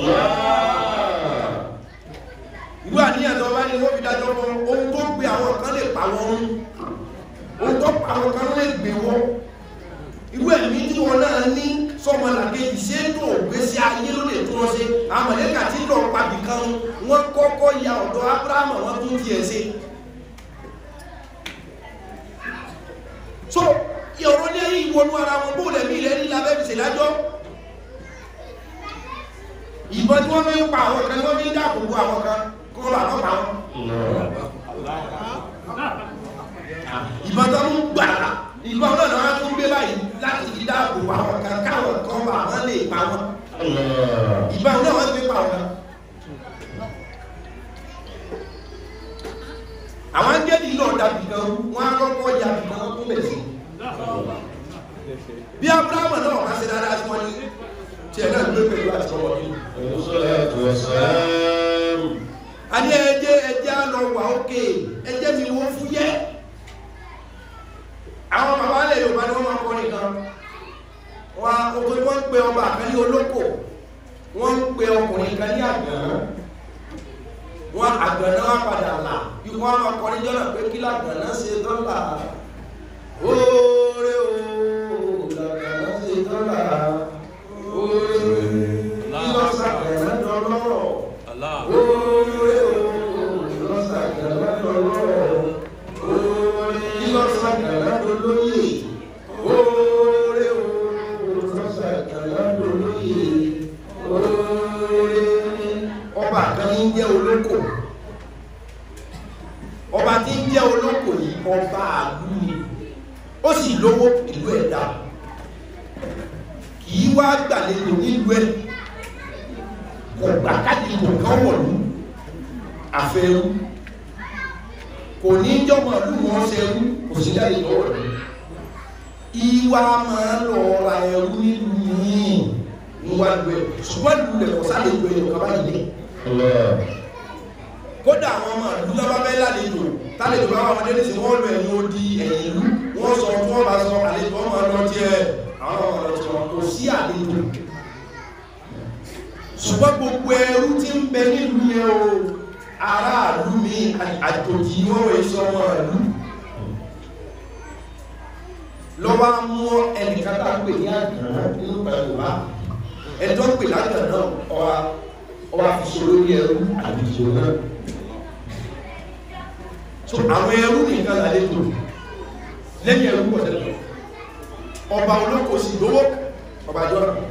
ìlú àníyàn tó bá ní wọ́n fi dájọ́ fún ohun tó gbé àwọn kan lè pa wọn rún ohun tó pa àwọn kan lè gbé wọn irú ẹ̀mí tí wọn náà ní sọmọlàkejì ṣé tó gbèsè ayé ló lè tó wọn ṣe àmọ̀lẹ́kà tí lọ pàbí kan wọ́n kọ́kọ́ ya ọ̀dọ̀ Ábúráhámù wọ́n tún tiẹ̀ ṣe so ìyọ̀rọ̀ ní ẹ̀yìn ìwọnú ara wọn bó lẹ̀mí ilẹ̀ ní labẹ́ fi ṣèlájọ́ ìbọn tí wọ́n fi ń pa àwọn kan wọ́n fi ń dáàbò bo àwọn kan kó lọ àkọ́ pa wọn ìbọn tó ń gbà ìbọn náà náà tún gbé báyìí láti fi dáàbò bo àwọn kan káwọn kan bá wọn lè pa wọn ìbọn náà wọ́n fi pa wọn. àwọn angẹ́lì náà dàbí kan wọ́n á kọ́kọ́ ya bì kan tó bẹ̀ sí bí abrahamu náà wá sí dáadáa sí wọn ní tiẹ̀ náà gbé pẹ̀lú àti ọwọ́ nínú. a ní ẹjẹ́ ẹjẹ́ á lọ wà ókè ẹjẹ́ mi wọ́n fún yẹ́ àwọn bàbá alẹ́ Yorùbá ni wọ́n máa kọ́ nìkan wọn oko wọ́n ń pe ọba kan ní olóko wọ́n ń pe ọkùnrin kan ní àgbọ̀n wọn àgbọ̀nà wa padà là ikú wọn máa kọ́ níjọ́ náà pé kí làgbọ̀nà ṣe dọ́là oore o làgbọ̀nà ṣe dọ́là oore kí lọ sàgbọ̀nà dọ́lọ́rọ̀ oore o lọ sàgbọ̀nà dọ́lọ́rọ̀ oore kí lọ sàgbọ̀nà dọ́lóyè oore o lọ sàgbọ̀nà dọ́lóyè oore ọba kan ní jẹ́ olóko ọba tí ń jẹ́ olóko yìí ọba àlú ni ó sì lówó ìlú ẹ̀dá kì í wá gbàlejò nílùú ẹ̀ kò gbà káàdì kò kán wọ̀lú àfẹ́rú kò ní jọmọ ìlú wọn ṣẹrú kò sí jáde lọ́wọ́ rẹ̀ ìwà máa lọ ra ẹrú nílùú yìí níwájú ẹ̀ ṣùgbọ́n ìlú rẹ̀ kò sálẹ̀ ìlú ẹ̀ kọ́ báyìí lé kódà àwọn ọmọ ìlú lọ́wọ́ bẹ́ lálejò tálejò bá wọn dé nísìn wọ́n lọ ẹ̀yìn odi ẹ̀yìn ìlú wọ́n sọ tí wọ́n bá sọ àlejò ọmọ lọ tí ẹ àwọn ọmọ lọ tí wọn kò sí àlejò ṣùgbọ́n gbogbo ẹrú tí ń bẹ nílùú yẹn o aráàlú mi àjòjì wọ́n wẹ̀ sọ ọmọ ìlú lọ́wọ́ mú ẹnìkan tá a pè ní àgbọ̀n nínú pẹ̀lú wa ẹjọ́ pè lágbọ̀n náà ọwa ọba fi so lórí ẹrú àdìjọ náà so àwọn ẹrú nìkan lálejò lẹ́yìn ẹrú pọ̀ tẹ́lẹ̀ ọba olóko sì lówó ọba jọ náà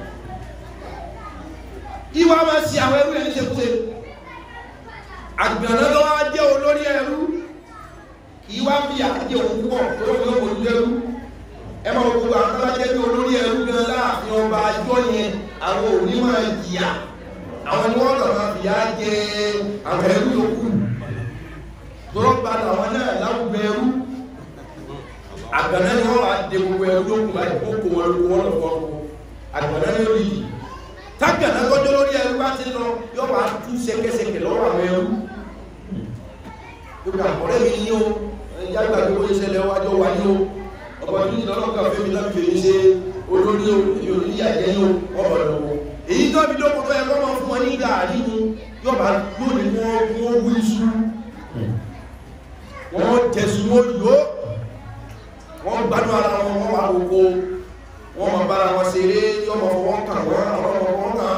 ìwà máa ṣe àwọn ẹrú ẹni ṣekúṣe àgbẹ̀nà tó wá jẹ́ olórí ẹrú ìwà fi àjẹ́ òun pọ̀ tó fi ọkọ̀ ojú ẹrú ẹ máa gbogbo àwọn tó bá jẹ́ bí olórí ẹrú gan láàfin ọba àjọ yẹn àwọn òní máa jìyà àwọn ni wọ́n lọ́nà ìyá jẹ àwọn ẹrú yòókù tọ́rọ gba àwọn náà láwùgbọ ẹrú àgbàdá ni wọ́n wá dé gbogbo ẹrú yòókù láì kó kó wọn lóko wọn lọ́wọ́ àgbàdá ni ó yìí tágbàdá tọ́jọ́ lórí ẹrú bá ti lọ yọ wá tú ṣẹ̀kẹ̀ṣẹ̀kẹ̀ lọ́wọ́ àwọn ẹrú yóò kà ọ̀rẹ́ mi ní o ẹ̀yà gbàgbé wọ́n ṣẹlẹ̀ wájọ́ wa ní o ọ̀pọ̀ tó ní lọ́lọ́kà fẹ́mi láti fèmí ṣe olórí o èmi ò ní ìyàjẹ́ ní o ọ̀rọ̀ lọ́wọ́ èyí tó bí lókò tó ẹgbọ́n máa fún wọn ní gàárì mú yóò bá yóò ní wọ́n wú iṣu wọ́n jẹ̀sù wọ́n yóò wọ́n gbádùn ara wọn wọ́n wà gbogbo wọ́n máa bára wọn ṣeré yóò máa fọwọ́ kàn wọ́n àwọn ọmọ wọn kàn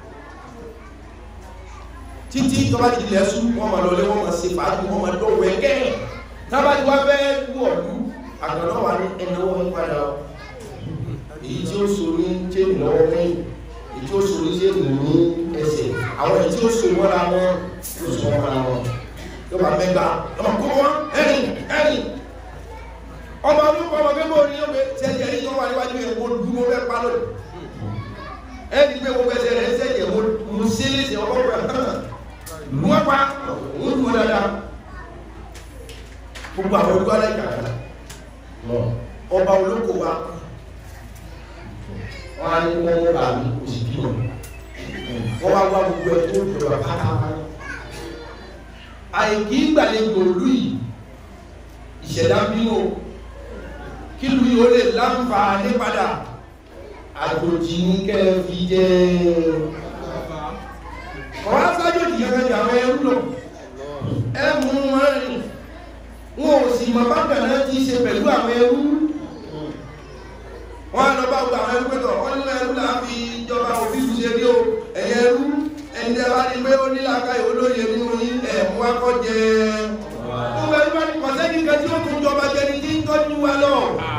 títí tó bá ti lẹ́sù wọ́n máa lọlé wọ́n máa ṣe fàájì wọ́n máa dọ̀wọ́ ẹ̀kẹ́ tábàtí wá fẹ́ wú ọ̀lú àgbàdo wà ní ẹni wọ́n padà èyí tí ó so ní chéènì lọ́wọ́ mẹ́yìn èyí tí ó so ní chéènì ní ẹsẹ̀ àwọn èyí tí ó so mọ́ra wọn yóò so mọ́ra wọn yóò bá mẹ́gbà ọmọ kó wọn ẹ̀rìn ẹ̀rìn ọmọ olóko ọmọ gbẹ́gbẹ́ orí yóò gbé sẹ́yìn ẹ̀rí tó wà níwájú yẹn mo dúró fẹ́ pa lónìí ẹ̀rí pé gbogbo ẹsẹ̀ rẹ̀ sẹ́yìn ẹ̀ mo ṣe é léṣe ọkọ̀ rẹ̀ lu wá pa òun lu dáadáa gbogbo àwọn olùkọ́ alẹ́ kàkà ọba olóko wa wọn á ní wọn bá mi kò sì bímọ wọ́n wá wá gbogbo ẹ̀ tó jọba pátápátá àìkí gbàlejò òlú yìí ìṣẹ̀dá bínú kí lu yìí ó lè láǹfààní padà àjòjì ní kẹ́ fi jẹ́ ọ̀rọ̀ sájòjì gẹ́gẹ́ bí àwọn ẹrú lọ ẹmú wọn rìn wọn ò sì mọ̀ bákan náà ti ṣe pẹ̀lú àwọn ẹrú wọn lọ bá gba àwọn ẹrú pẹ̀tọ̀ wọn nínú ẹrú là ń fi ìjọba òfin ṣe rí o ẹ̀yẹ ẹrú ẹni tẹ́ bá ní pé ó ní làákàyè olóye nínú yín ẹ̀mú akọ́jẹ gbogbo ẹni bá ní kọ̀sẹ́ni kan tí ó tún jọba jẹni tí ń tọ́jú wa lọ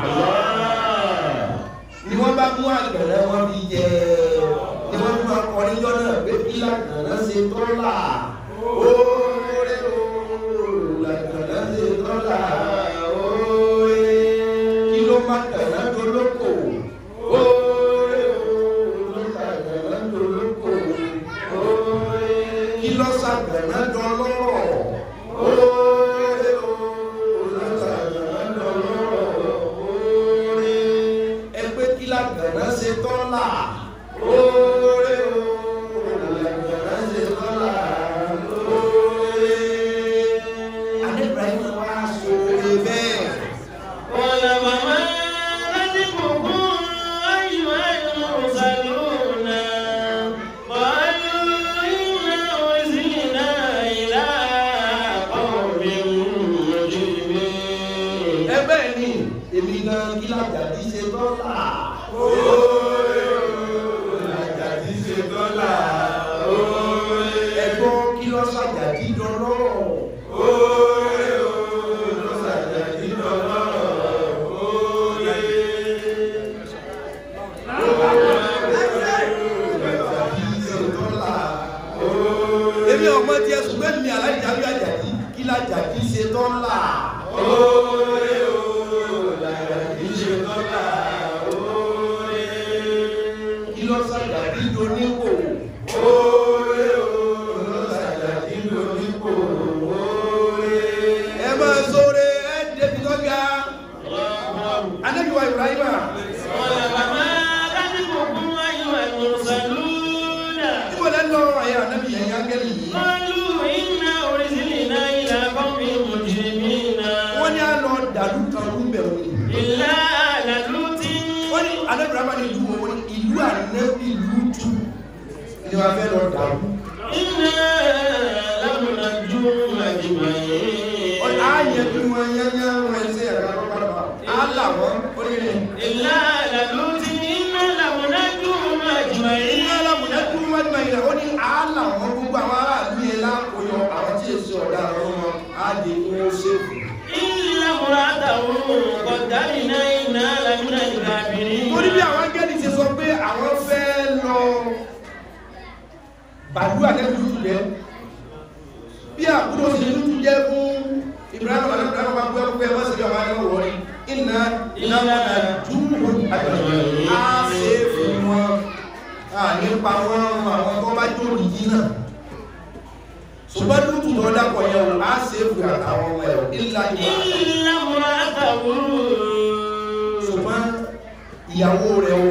ni wọ́n bá mú àgbẹ̀rẹ̀ wọn bí jẹ ni wọ́n mú akọ níjọ́ náà pé kí làgbẹ̀rẹ̀ ṣe tọ́lá oore ooo làgbẹ̀rẹ̀ ṣe tọ́lá oore kí ló má kẹ̀rẹ́ dolóko oore ooo làgbẹ̀rẹ̀ dolóko oore kí ló sàgbẹ̀rẹ̀ dọlọ́rọ̀ oore ooo làgbẹ̀rẹ̀ dọlọ́rọ̀ oore ẹgbẹ́ kí làgbẹ̀rẹ̀ ṣe tọ́lá oore ooo làgbẹ̀rẹ̀ ṣe tọ́lá oore. Adé Ibrahim wá sóore bẹ́ẹ̀. قال وما رزقكم أيها المرسلون قالوا إنا أرسلنا إلى قوم مجرمين ẹgbẹ́ ni èmi gan kí làjàdí ṣe dọ́là. làjàdí ṣe dọ́là. ẹgbọ́n kí lọ ṣàjàdí dọ́lọ́. èmi ọmọ tí ẹ ṣùgbọ́n mi alájàbí àjàdí kí làjàdí ṣe dọ́là. kí lọ ṣàjàdí doníwò. ẹ máa sóore ẹ débi tó ga. anábìwá ibrahima قال وما رزقكم أيها المرسلون níbo lẹ́ lọ àyà anábì yẹn yá gẹ́lì yìí. قالوا إنا أرسلنا إلى قوم مجرمين wọ́n ní àlọ́ dàlú kan ló ń bẹ̀rù ni. إلا آل لوط wọ́n ní anábìrama ní ìlú wọn ní ìlú ànábì lùtù ni wọ́n fẹ́ lọ dàlú. إنا لمنجوهم أجمعين wọ́n ní ààyè bí wọ́n yányá wọn ẹsẹ̀ ẹ̀ka lọ́pàá á là wọ́n ó ní ní. إلا آل لوط إنا لمنجوهم أجمعين ìlú alámùdá kúrú wájú báyìí rẹ̀ ó ní á là wọ́n gbogbo àwọn aráàlú yẹn lákòóyọ àwọn tí èso ọ̀dà ọ̀rọ̀ wọn á di kí wọ́n ṣèkù. إلا امرأته قدرنا إنا لمن الكافرين torí bí àwọn angẹ́lì ti sọ pé àwọn fẹ́ lọ bàdú àtẹ́bí lùtù jẹ́ bí àbúrò sí lùtù jẹ́ fún Ibrahim àti Ibrahim bá gbé ọgbẹ́ wọ́n sì bí ọmọ akẹ́kọ̀ọ́ wọ́n ní iná iná dúró àgbẹ̀rẹ̀ á ṣe é fún wọn à nípa wọn àwọn tó bá jó nìyí náà ṣùgbọ́n lùtù tó dápọ̀ yẹn o á ṣe é fún àtàwọn ọmọ ẹ̀ ìlà ìgbà إلا امرأته ṣùgbọ́n ìyàwó rẹ̀ o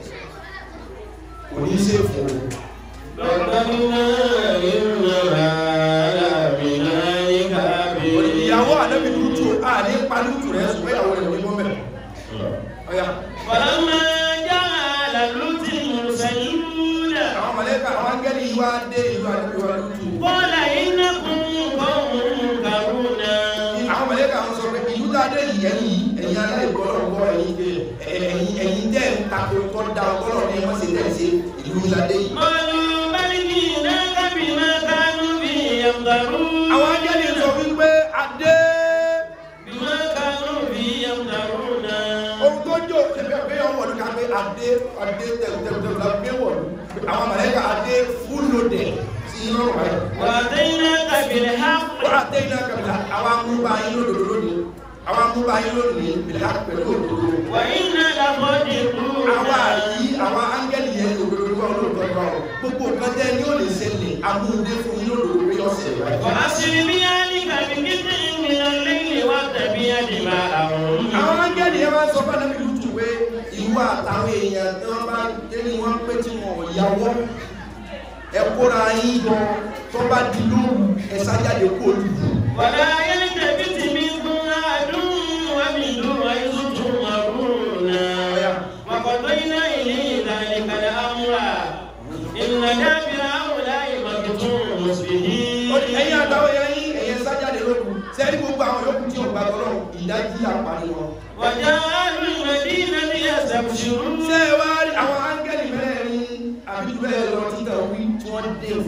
kò ní ṣe fún o قدرنا إنها لمن الكافرين ìyàwó ànábì lútù à ní pa lútù rẹ̀ ṣùgbọ́n ìyàwó rẹ̀ ò ní mọ́ mẹ́ ọ̀yà فلما جعل لوط المرسلون àwọn mọ̀lẹ́kà àwọn angẹ́lì wá dé ìlú ànábì wa lútù قال إنكم قوم منكرون àwọn mọ̀lẹ́kà wọn sọ pé ìlú dáadé yìí ẹ̀yìn ẹ̀yìn aláìgbọ́lọ́gbọ́ ẹ̀yìn ẹ̀yìn ẹ̀yìn tẹ́ ń takò tó dá ọgbọ́lọ́ ní wọ́n sì tẹ̀ ṣe ìlú ìlàdé yìí قالوا بل جئناك بما كانوا به يمترون àwọn angẹ́lì sọ wípé adé بما كانوا به يمترون ohun tó jò ẹgbẹ́ ọ̀gbẹ́ yọ̀ wọ̀lú ká pé adé adé tẹ̀lutẹ̀lutẹ̀ la gbé wọ̀lú àwọn mọ̀lẹ́kà adé fúlòdẹ̀ sí inú ọ̀rọ̀ rẹ̀ وأتيناك بالحق wọ́n adé iná kẹfìlà àwọn amúbá yín lódodo lónìí àwọn amúbá yín lónìí bìlá pẹ̀lú òdodo وإنا لصادقون àwọn àyí àwọn áńgẹ́lì yẹn lódodo lọ́wọ́ lódodo lọ́wọ́ gbogbo nǹkan tẹ́ ní ó lè ṣẹlẹ̀ amúndé fún yín lódodo pé ọ̀sẹ̀ rẹ̀ وأسر بأهلك بقطع من الليل واتبع أدبارهم àwọn áńgẹ́lì yẹn máa ń sọ fún ànábì lùtù pé ìwọ àtàwọn èèyàn tí wọ́n bá dé ní wọ́n pé tí wọ́n ò yàwọ́ ẹ kóra yín jọ tó bá di lóru ẹ sájáde kó lù ولا يلتفت منكم أحد ومنوا حيث تؤمرون وقضينا إليه ذلك الأمر إن دابر هؤلاء مقطوع مصبحين ẹ̀yin àtàwọn ẹ̀yà yín ẹ̀yẹ sájáde lóru sẹ́ni gbogbo àwọn yòókù tí ò gbà tọ́lọ́ ìdájí àpárí wọn. وجعلوا المدينة يستبشرون ṣé ẹ wá rí àwọn áńgẹ́lì mẹ́rin àbí jù bẹ́ẹ̀ lọ títà wí tí wọ́n dé o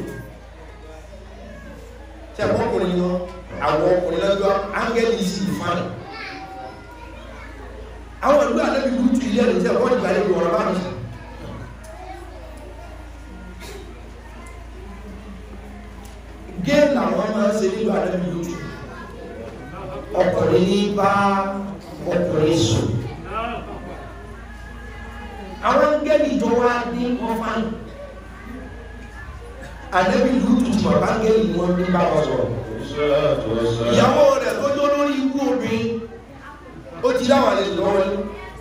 ṣe ẹ̀kọ́ ọkùnrin wọn àwọn ọkùnrin lọ́jọ́ áńgẹ́lì sì fáìn àwọn ìlú àlẹ́bí ìlú tù ilé ẹ̀rọ tí ẹ̀kọ́ ìgbà lè wọ̀rọ̀ bá mi gé làwọn máa ń ṣe nílùú àlẹ́bí ìlú tù ọkùnrin ní bá ọkùnrin sùn àwọn gẹ́lì tó wá ní wọ́n fáyìn àdébí lùtù tí bàbá gẹ́lì ni wọ́n ní bá wọn sọ̀rọ̀ ìyàwó rẹ̀ tó jó lórí ikú obìnrin ó ti dáwà lè lọ́wọ́ ní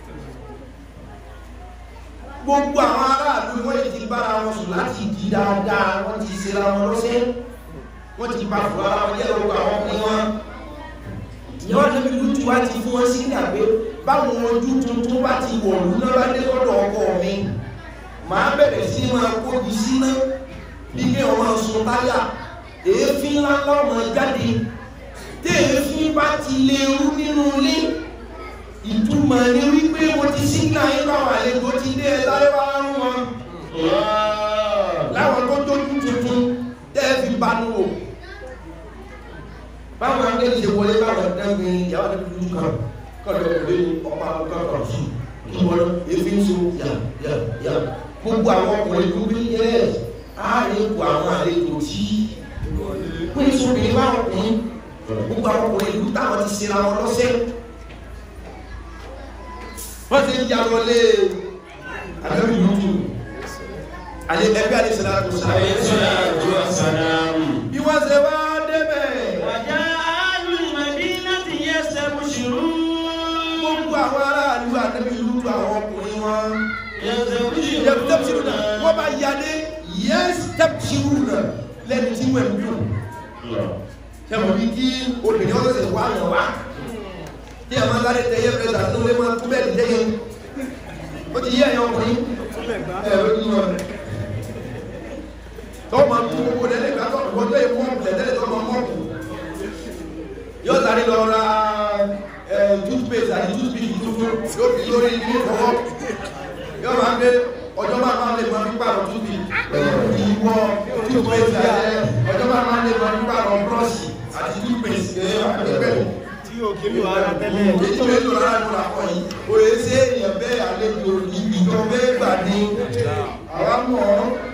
gbogbo àwọn aráàlú wọ́n ti bára wọn sùn láti di dáadáa wọ́n ti ṣe ra wọn lọ́sẹ̀ wọ́n ti bá fún ara wọn jẹ́ lọ́wọ́ àwọn ọkùnrin wọn ìyàwó àdébí lùtù wá ti fún wọn sí ìdàgbé báwọn ojú tuntun bá ti wọ̀lú náà bá dé lọ́dọ̀ ọkọ mi màá bẹ̀rẹ̀ sí máa kóbi síná bí kí ọmọ sun táyà èéfín ńláńlá ọmọ jáde tí èéfín bá ti lè rú nínú ilé ìtumọ̀ ní wípé mo ti sígbà yín báwọn àlejò ti dé ẹ sáré wá rún wọn láwọn tó tójú tuntun tẹ́ ẹ fi banu wò báwọn akéde ṣe wọlé báwọn ẹgbẹ́ ìyàwó àti dúdú kan kọ́dọ̀ òde ní ọ̀pá ọ̀pá sí ìwọ̀n efi ń so yà yà yà gbogbo àwọn ọkùnrin ìlú bí yẹ ààrẹ ipò àwọn àlejò tí pín sóbìnrin bá ọkùnrin gbogbo àwọn ọkùnrin ìlú táwọn ti ṣe ra wọn lọ́sẹ̀ wọ́n ti ń ya wọlé àdébí ìlú tù àlẹ ẹgbẹ́ àlẹ sẹ́dá tó عليه sáré الصلاة والسلام bí wọ́n ṣe wá débẹ̀ وجعلوا المدينة يستبشرون gbogbo àwọn aráàlú àdébí ìlú tù àwọn ọkùnrin wọn. يستبشرون yẹtẹpsiruna wọn bá yadé yẹtẹpsiruna lẹni tí wọn dùn sẹmọ bí kí obìnrin ọsẹ wà lọ wá tí a máa sáré tẹ yẹ fẹsẹ àti olè máa kú bẹ́ẹ̀ dídé yẹn ó ti yí ẹyọ ọkùnrin ẹ ó ní wọn tó máa kú gbogbo lẹlẹ gbà tó wọn tó yẹ mọọkù lẹtẹlẹ tó máa mọọkù yóò sáré lọ ra ẹ toothpaste àti toothpick tuntun yóò fi lórí ní ìfọwọ́ yóò máa gbé ọjọ́ máa máa lè máa fi pààrọ̀ túbí ìwọ túbẹ̀sì àjẹ́ ọjọ́ máa máa lè máa fi pààrọ̀ búrọ́ọ̀ṣì àti túbẹ̀sì ẹgbẹ̀rún tí o kí ló ara tẹ́lẹ̀ èyí tó lè lò lára ló làkọ̀ yìí òye ṣé èèyàn bẹ́ẹ̀ àlejò ìjọ bẹ́ẹ̀ gbà ní àwa mọ̀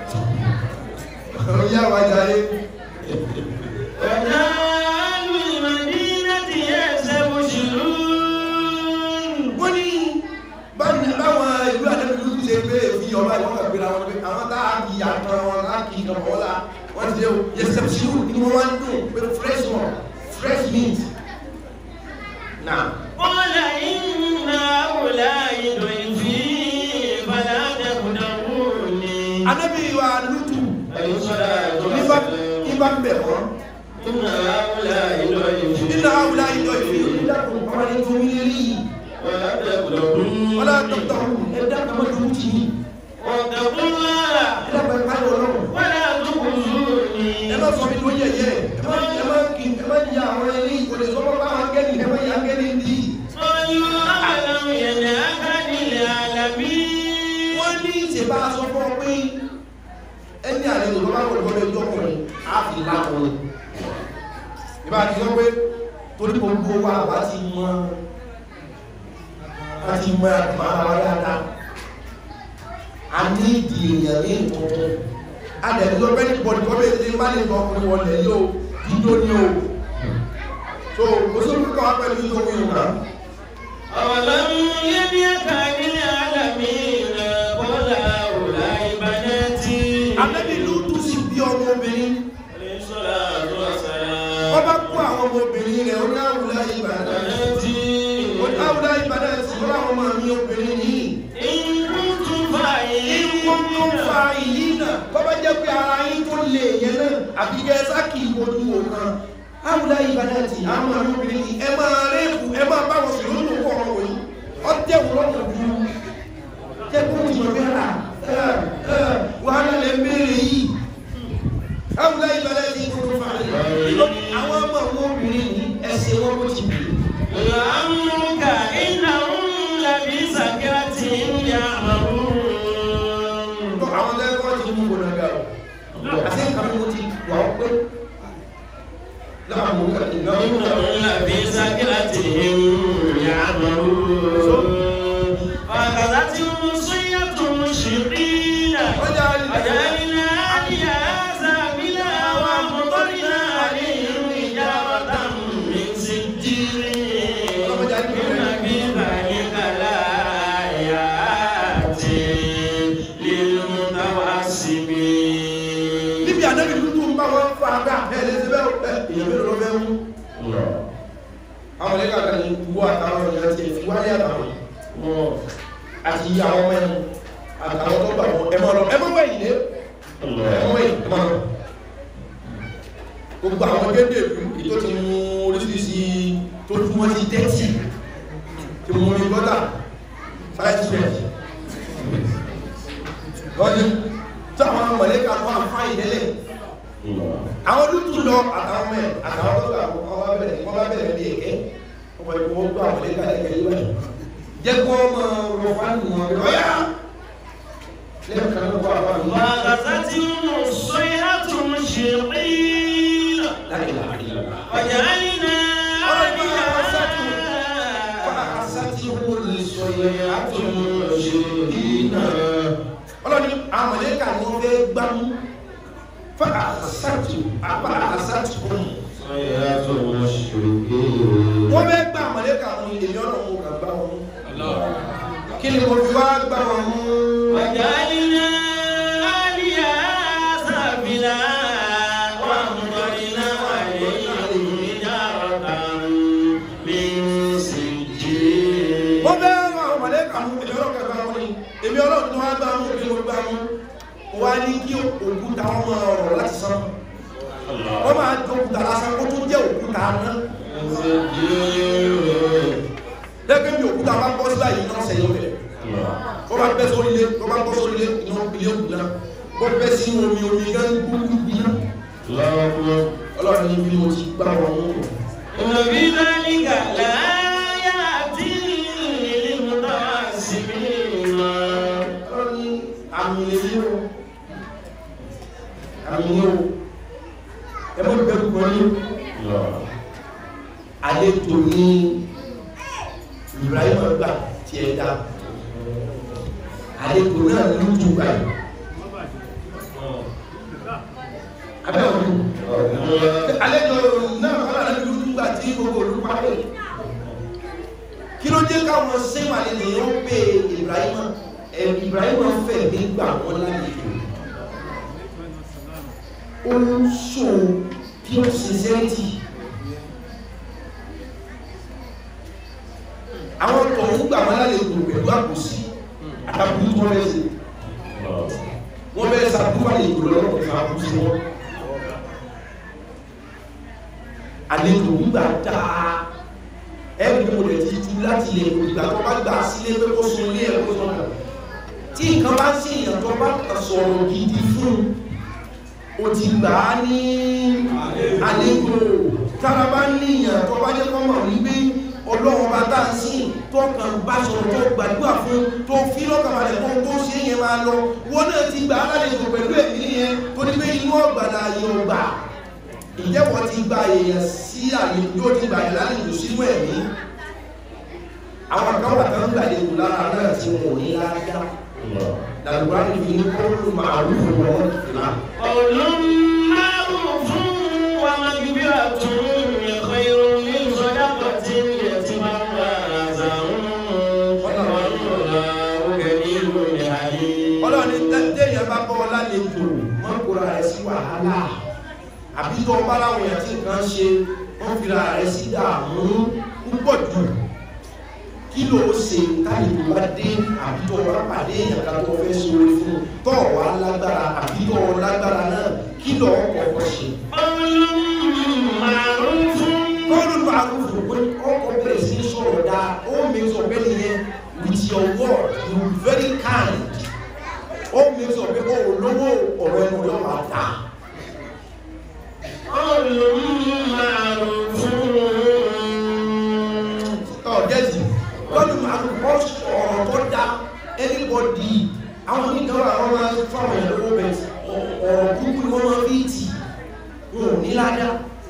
ọ́ yá wa jàre وجعلوا المدينة يستبشرون wọ́n ní báwọn báwọn ìlú àdébìlú ti ṣe pé èfi ọba ìwọ́n kà gbéra wọn pé àwọn tá a kì í àtọ̀ wọn á kì í kàn wọ́n la wọ́n ti ṣe o yẹ sẹ́pṣirú ni wọ́n wá ń dùn pé fresh one fresh mint náà قال إن هؤلاء ضيفي فلا تقدموني anábì wa lùtù عليه الصلاة nígbà والسلام nígbà ń bẹ̀ wọ́n إن هؤلاء ضيفي nínú àwùlá ìjọ ìfì onídàkùn ọmọ ní fún mi rí ولا تقدموني wọ́n lá dọ́kítà ẹ̀dá kàmọ́ tó ti ní واتقوا الله ẹ̀dá pẹ̀lú káyọ̀ ọlọ́run ولا تخزوني ẹ má sọ mi ló yẹ̀yẹ́ ẹ má ẹ má kí ẹ má yà àwọn ẹni ìkòlè sọ́mọ́ bá wọn gẹ́ni ẹ má yà gẹ́ni ní صلوا أعلم ينهك عن العالمين wọ́n ní ìṣèbá sọ fún ọ pé ẹni àlejò tó bá wọlé wọlé ọjọ́kùnrin á fi lákùnrin ìbá ti sọ pé torí gbogbo wa wá ti mọ wá ti mọ àtùmọ̀ ara wa dáadáa a ní ìdí èèyàn ní ìtọ́tọ́ a dẹ̀ ní ọgbẹ́ ní bọ̀dì kọ́ bẹ́ẹ̀ ní má lè lọ ọkùnrin wọlé yóò dídó ní o so kò sí òkú kọ́ wá pẹ̀lú ìdókòwò yìí náà أولم ينهك عن العالمين قل هؤلاء بناتي Ànábì Lútù sì bí ọmọbìnrin عليه الصلاة والسلام wọ́n bá kó àwọn ọmọbìnrin rẹ̀ ó ní àwùlá ìbàdàn بناتي ó ní àwùlá ìbàdàn sí wọ́n àwọn ọmọ mi obìnrin yìí إن كنتم ìwọ́n tó ń fa فاعلين ìyí náà kọ́ bá jẹ́ pé ara yín fojú wo kan áwùlá ìbàdàtì àwọn ọmọbìnrin yìí ẹ máa rẹ́ẹ̀kù ẹ máa bá wọn sùn lónìí kọ́ ọmọ yìí ọtẹ wò lọ́wọ́ ju kẹ́kọ̀ọ́ ti mọ̀ bí ara wàhálà lè béèrè yìí áwùlá ìbàdàtì kò tó fà á àwọn ọmọ ọmọbìnrin yìí ẹsẹ̀ wọn kò ti bì لعمرك إنهم لفي سكرتهم يعمهون àwọn lẹ́kọ̀ọ́ ti mú gbọdọ̀ gà ó àti nǹkan mi ti wà ó pé láàmú ìgbà إنهم لفي سكرتهم يعمهون فأخذتهم الصيحة مشرقين ọjà وجعلنا عليها سافلها وأمطرنا عليهم حجارة من سجيل إن في ذلك لآيات للمتوسمين níbi ànábì dúdú ń bá wọn fa abẹ́ àbẹ́ ẹlẹ́sẹ̀ bẹ́ẹ̀ ẹ èèyàn mélòó ló fẹ́ mú. àwọn ẹlẹ́gà kan ní wọ àtàwọn èèyàn ti fi wáyé àtàwọn àti àwọn ọmọ ẹnu àtàwọn tó gbà wọn ẹ máa lọ ẹ máa wẹ̀yìn dé ẹ máa wẹ̀yìn ẹ máa lọ. gbogbo àwọn gédé ìlú tó ti mú oríṣiríṣi tó tún wọn ti tẹ́tì tí mo ní gọ́tà five cent lọ́dún tí àwọn mọ̀lẹ́kà tó wà fáyìn délẹ̀ àwọn olùtú lọ àtàwọn mẹ àtàwọn tó gbà wọn bá bẹ̀rẹ̀ wọn bá bẹ̀rẹ̀ bí ẹ̀kẹ́ wọn bá yẹ kó wọn gbọ́ àwọn mọ̀lẹ́kà lẹ́kẹ́ yìí báyìí jẹ́ kó wọn mọ ọmọ fáwọn wọn bẹ̀rẹ̀ ọ̀yá lẹ́yìn kan ló kọ́ àwọn àmì وأخذتهم الصيحة مشرقين láyé láyé وجعلنا عليها ọlọ́ni àmọ̀lẹ́kà ni wọ́n fẹ́ gbámú fún àṣàtù àpá àṣàtù kùn wọ́n fẹ́ gbá àmọ̀lẹ́kà mú èmi ọ̀nà mú kà gbá wọn mú kí ni mo fi wá gbá wọn mú وجعلنا عليها سافلها وأمطرنا عليهم حجارة من سجيل wọ́n fẹ́ rán àwọn àmọ̀lẹ́kà mú èmi ọ̀nà kà gbá wọn ní èmi ọ̀nà tó wá gbá mú kí ni mo gbá mú wá ní kí òkúta wọn máa rọ̀ láti sán wọ́n máa jọ òkúta lásán kó tó jẹ́ òkúta náà lẹ́gbẹ̀ẹ́ mi òkúta bá bọ́ sílá yìí náà sẹ́yìn ọ̀bẹ̀ wọ́n bá bẹ́ sórí ilé wọ́n bá bọ́ sórí ilé iná ilé òkú náà wọ́n bẹ́ sí omi omi gán gbúgbú gbiná ọlọ́run ní bí mo ti gbá wọn mú إن في ذلك لآيات للمتوسمين ọlọ́run ní àmì lèyí o àmì ní o ẹ mọ́ bẹ̀rù kan ní àlejò ní Ibrahim gbà tí ẹ dá àlejò náà ló jù báyìí abẹ́ òun àlejò náà ọlọ́run ló jù gbà tí gbogbo olùpàdé kí ló dé káwọn sẹ́wọ̀n àlejò yẹn ń pè Ibrahim ẹ̀ Ibrahim fẹ̀ nígbà wọn lálejò ó ń ṣò pure sincerity àwọn tó ń gbà wọn lálejò pẹ̀lú àkòsí àtàkùn tó rẹ̀ sí wọ́n bẹ̀rẹ̀ sàbúrú àlejò lọ́rọ̀ fún àkòsí wọn àlejò gbígbà dáa ẹ̀rí mo lè ti tú láti lè ìgbà tó bá gbà sílé pé kó sun ilé ẹ̀kọ́ sọ́nà tí nǹkan bá sí èèyàn tó bá sọ̀rọ̀ gidi fún o ti gbà á ní àlejò tára bá ní èèyàn tó bá jẹ́ kọ́mọ̀ wípé ọlọ́run bá tá a sí tó kàn bá sọ̀rọ̀ tó gbàdúrà fún tó fi lọ́kàbalẹ̀ tó tó ṣe yẹn máa lọ wọ́n náà ti gbà á lálejò pẹ̀lú ẹ̀mí yẹn tó ní pé inú ọ̀gbàdà yóò gbà ìjẹ́wọ́ ti gba èèyàn sí àlejò yóò ti gbà yẹn lálejò sínú ẹ̀mí àwọn kan wà tán gbàlejò lára náà tí wọn ò ní láyá dàgbà níbi ní kóòlù màálù fún wọn ìlà قول معروف ومغفرة خير من صدقة يتبعها أذى والله كريم حليم ọlọ́ni tẹ́yẹ̀ bá bọ́ lálejò wọ́n kóra rẹ̀ sí wàhálà àbí tó bá láwọn èèyàn tí nǹkan ṣe wọ́n fi ra rẹ̀ sí dààmú púpọ̀ jù kí ló ṣe tálejò bá dé àbí tó wá pàdé èèyàn kan tó fẹ́ sóore fún tó wà lágbára àbí tó lágbára náà kí ló kọ̀ọ̀kan ṣe قول معروف kọ́ọ̀lù màrúfù pé ọkọ̀ bẹ̀rẹ̀ sí ní sọ̀rọ̀ dá ó make sure pé nìyẹn with your word you be very kind ó make sure pé ó lówó ọ̀rọ̀ ẹnu rẹ̀ wà dá قول معروف ọ̀dẹ́sì kọ́ọ̀lù màrúfù ó sọ̀rọ̀ tó dá anybody àwọn oníkan wà wọ́n máa ń fáwọn èèyàn lówó bẹ̀ ọ̀rọ̀ kúkú ni wọ́n máa fi tì wọn ò ní ládá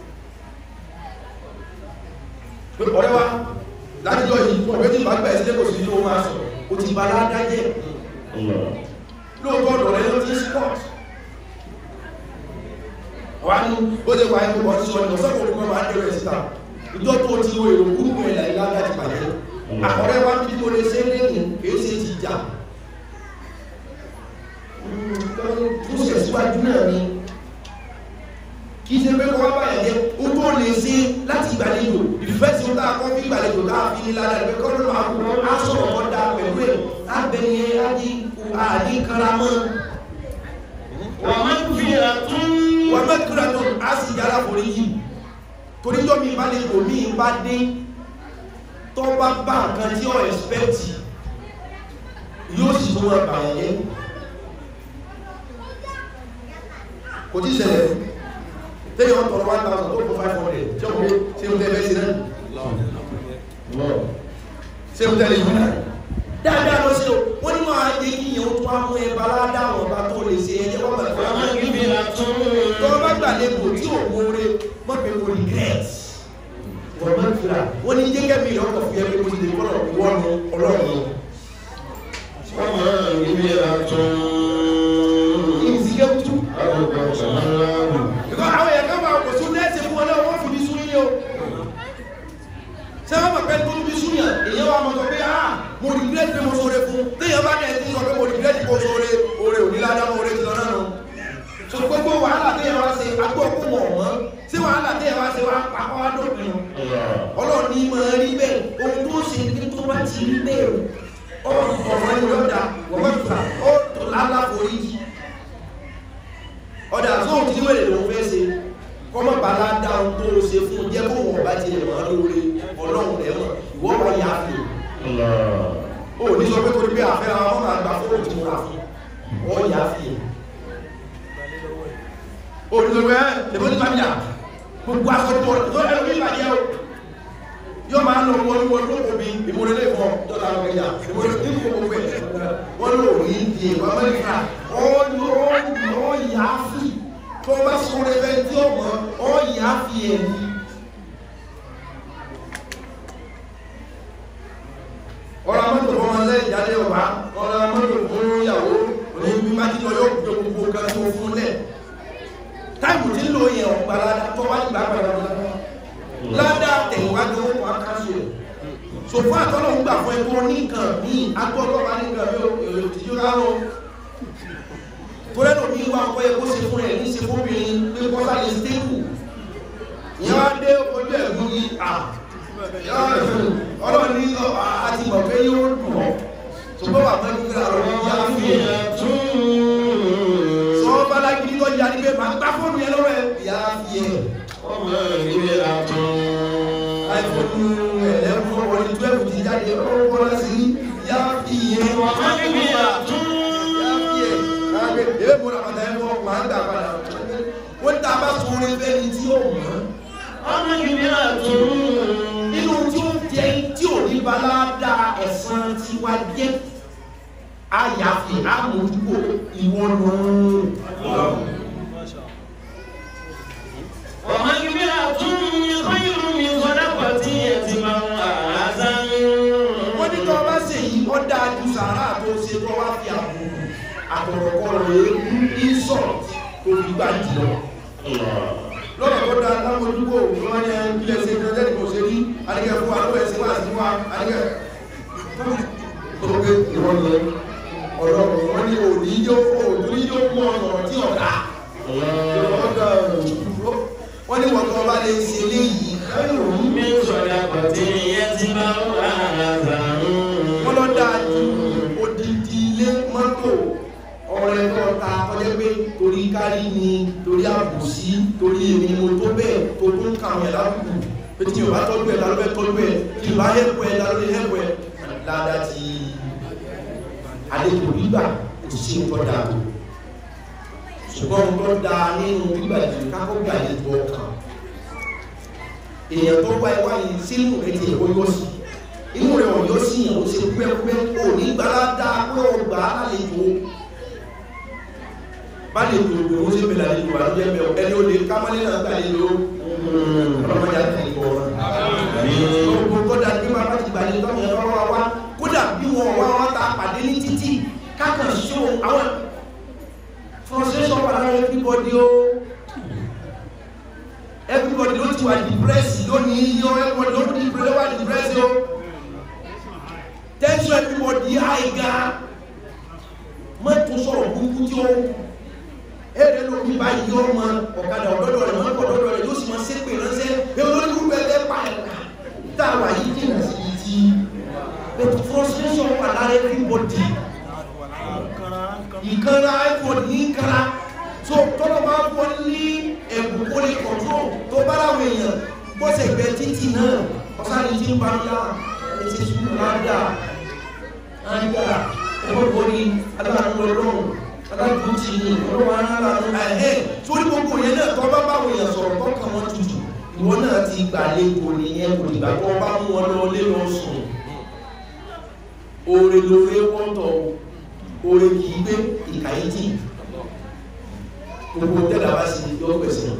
pé ọ̀rẹ́ wa lájọ́ yìí ọ̀rẹ́ tí bá gbà ẹ̀sílẹ̀ kò sí ló máa sọ ó ti bá ládá jẹ́ lóòótọ́ ọ̀dọ̀ rẹ̀ ló ti sport wà ní ó lè wà ní ọmọ tí wọ́n ní ọ̀sán kò kọ́ máa dẹ̀rẹ̀ síta ìjọ tó ti wo èrò gúrùpù ẹ̀là ìlànà ti bàjẹ́ àkọ́rẹ́ wá bí mo lè ṣe lẹ́yìn kìí ṣe ti jà tó ṣe síwájú náà ni kìí ṣe pé kọ́ bá yẹn ó tó lè ṣe láti ìgbàlejò ìfẹ́ tí ó dáa kọ́ fi ìgbàlejò káà fi ní ládàá ìfẹ́ kọ́ lọ́nà àkùrọ̀ á sọ̀rọ̀ kọ́ dáa pẹ̀lú ẹ̀ á bẹ̀yẹ àdí karamọ́ ومغفرة wọ́n mẹ́kúrẹ́ tó á sì yára forí yìí torí tó mi bá lè kò mí bá dé tó bá bá nǹkan tí ó ẹ̀spẹ́tì yóò sì tó wọ́n bà yẹn kò tí ṣẹlẹ̀ tẹ́yìn wọ́n tọrọ 1000 tó kó 500 tí ó kó ṣe ń tẹ́lẹ̀ sí náà ṣe ń tẹ́lẹ̀ yìí náà dáadáa lọ sí o wọ́n ní máa yẹ kí yẹn ó tó amú ẹ bá ládàá wọn bá tó lè ṣe ẹjẹ́ wọ́n bá ومغفرة tó bá gbà lẹ́bù tí ò mọ́re mọ́ pé kò regret wọ́n máa ń fira wọ́n ní jẹ́gẹ́ mi lọ́kọ̀ fún ẹgbẹ́ mọ́sílẹ̀ kọ́nà ìwọ́nu ọlọ́run ìsìnkẹ́ kútú ìkọ́ àwọn èèyàn kan máa kò sún nẹ́ẹ̀sì fún wọn náà wọ́n fi bí sún yín o sẹ́wọ́n mọ̀ pé tó bí sún yàn èyàn wà mọ̀ sọ pé ah mo regret pé mo sọ̀rọ̀ fún téèyàn bá dẹ̀ tí sọ pé mo regret pé mo sọ̀rọ̀ oore òní ládàá mo rẹ̀ ti lọ náà nù so gbogbo wàhálà téèyàn wá ṣe agbó kó wọ̀ mọ́ sí wàhálà téèyàn wá ṣe wá pàpọ̀ wá dópin ọlọ́run ní máa rí bẹ́ẹ̀ ohun tó ṣe ní tó bá ti rí bẹ́ẹ̀ ọ̀rọ̀ ẹni lọ́dà wọ́n bá fà ó tó lálàforí yìí ọ̀dà sóhun tí wèrè lòun fẹ́ ṣe kọ́mọ̀ bá ládá ohun tó ṣe fún jẹ́ kó wọ́n bá ti lè mọ́ lóore ọlọ́run rẹ̀ mọ̀ ìwọ́n wọ́n yà á fi ó ní sọ pé torí pé àfẹ́ àwọn ọmọ àgbà fóònù tí mo rà fún wọ́n yà á fi ó ní sọ pé ẹ́ lèbó ní bàbíyà gbogbo aṣọ tó tó ẹ̀rọ bí ìbàjẹ́ o yóò máa ń lọ wọ́n wọ́n ló kò bí ìmúlẹ̀lẹ̀ fún dọ́là ọ̀gẹ̀yà ìmúlẹ̀ ní kò gbogbo ẹ̀ wọ́n lò ní ìdí ìwọ̀n mẹ́ríkà ó yà á fi tó bá sọ̀rọ̀ ẹgbẹ́ tí ó mọ̀ ó yà á fi ẹ̀mí ọ̀rọ̀ mọ́tò fún ọmọ lẹ́yìn ìyálé ọba ọ̀rọ̀ mọ́tò fún ìyàwó ní bí má jílọ yóò gbé gbogbo kan tó fún lẹ̀ táìmù tí ń lò yẹn ọ̀gbà ládá tó wá ìgbà padà ládá ládá tẹ̀wájú ó wà káṣù rẹ̀ so fún àtọ́lọ̀ ń gbà fún ẹgbọ́n ní nǹkan ní agbọ́dọ̀ bá ní nǹkan yóò èrò tí yóò rárọ̀ tó lẹ́nu ní wá ọkọ̀ yẹ kó ṣe fún ẹ̀ ní ṣe fóbìnrin pé kọ́sá lè stable ìyẹn wá dé ojú ẹ̀gún yìí à ọlọ́run ní àti mọ̀ pé yóò dùn ọ́ ṣùgbọ́n wà mẹ́rin nígbà rọ̀ ní yá fi ẹ̀ sọ bálágídí tó yá ní pé máa gbá fóònù yẹn lọ́wọ́ ẹ̀ yá fi ẹ̀ iphone ẹ̀lẹ́kùn ọmọ ní twelve ti jáde ọ̀rọ̀ wọn sí yá fi ẹ̀ yá fi ẹ̀ káàkiri èyí mo rà pàtàkì ẹ̀fọ́ máa ń dà padà wọ́n tá a bá sọ orin fẹ́ni tí ó mọ̀ nínú tí ó jẹ́ tí ò ní balada ẹ̀sán tí wá jẹ́ àyàfi àmójúkò ìwọ̀nù wọ́n ní tọ́ bá ṣe yìí ó dáa ju sàárà tó ṣe tó wá fi àbùkù àtọ̀rọ̀kọ̀rọ̀ èébú insult tó fi gbà jùlọ lọ́rọ̀ tó dáa lámójúkò wọ́n ní ilẹ̀ ṣe ìrẹ́lẹ́ kò ṣe rí adìgẹ́ fún àlọ́ ẹ̀sìn wá sí wá adìgẹ́ tó gbé ìrọ̀lẹ́ ọ̀rọ̀ wọ́n ní òní yóò òní yóò mú ọ̀rọ̀ tí ọ̀dá wọ́n ní wọ́n tó bá lè ṣe léyìí wọ́n lọ dáa ju odidi ilé mọ́tò ọ̀rẹ́ tó ta ọjọ́ pé torí kárí ni torí àbòsí torí èmi mo tó bẹ́ẹ̀ tó tó ń kà àwọn ẹ̀dá kùkù pé tí o bá tọ́jú ẹ̀ lálọ́ bẹ́ tọ́jú ẹ̀ tí o bá hẹ́pù ẹ̀ lálọ́ lè hẹ́pù ẹ̀ dáadáa ti àlejò gbígbà kò sí nǹkan dáa tó ṣùgbọ́n nǹkan dáa nínú gbígbà jù kákó gbà àlejò ọkàn èèyàn tó wá ẹwà yìí sínú rẹ̀ ti ẹ̀kọ́ yóò sí inú rẹ̀ wọ̀n yóò sí yàn ó ṣe pẹ́pẹ́ ò ní gbára dáa pé ó gbà á lálejò bá lè tó gbé wọ́n sí pẹ̀lú àlejò àlejò ẹ̀mẹ́ ẹni ó lè kámọ́lé náà gbà àlejò ọlọ́mọdé àti ìbọ̀ gbogbo kódà bí wọn bá ti gbàlejò tọ́mọ ẹ̀rọ wá wá kódà bí wọn wá wá ta pàdé ní títì kákan ṣó àwọn frustration wà lára everybody o everybody ló ti wà depressed lónìí yíyọ everybody ló ti ló wà depressed o tension everybody high gan mọ́tò sọ̀rọ̀ burúkú tí ó ẹ̀rẹ́ ló ní báyìí yọ ọmọ ọ̀kadà ọ̀dọ́dọ̀ rẹ̀ mọ́tò ọ̀dọ́dọ̀ rẹ̀ yóò sì máa ṣépè ránṣẹ́ ẹ olórí wúwo ẹgbẹ́ pa ẹ̀ tá a wà yìí jìnnà sí i ti but frustration wà lára everybody ìkanra everybody ní ìkanra so tọ́lọ́ bá fọ́ ní ẹ̀bùn kó lè control tó bá láwọn èèyàn bọ́sẹ̀ gbẹ títì náà ọ̀sán ni tí ń bá ń yá ẹ̀ ti sùn láńdà láńdà ẹ̀fọ́ borí aláàánú ọlọ́run aláàánú ti ní ọlọ́run aláàánú ẹ̀hẹ́ torí gbogbo yẹn náà tọ́ bá báwọn èèyàn sọ̀rọ̀ tọ́kàn wọn tutù ìwọ náà ti gbàlejò nìyẹn kò dìgbà tó bá mú wọn lọ lé lọ sùn oore lóore wọ́tọ̀ oore kìí gbé ìkàyéjì gbogbo tẹ́lá bá sì yọ pẹ̀sẹ̀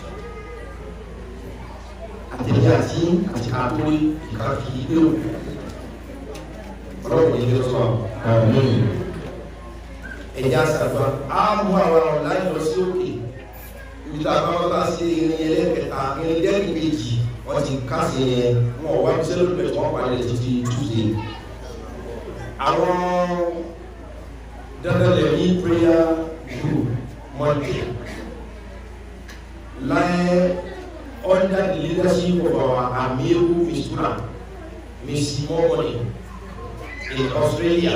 àtẹ̀lẹ́ àti àti àtòrí ìka kìí gbé o ọlọ́run yìí ló sọ ẹ̀já sàgbà á mú àwọn ọ̀la lọ sí òkè ibi tá a bá wọ́n bá sí irin ẹlẹ́kẹta irin dẹ́kun méjì wọ́n ti kásì yẹn wọn ò wá bí sẹ́lẹ̀ pẹ̀lú wọn parí títí túnṣe àwọn dandan lè ní prayer group monday láyé under the leadership of our amiru mistura miss momoni in australia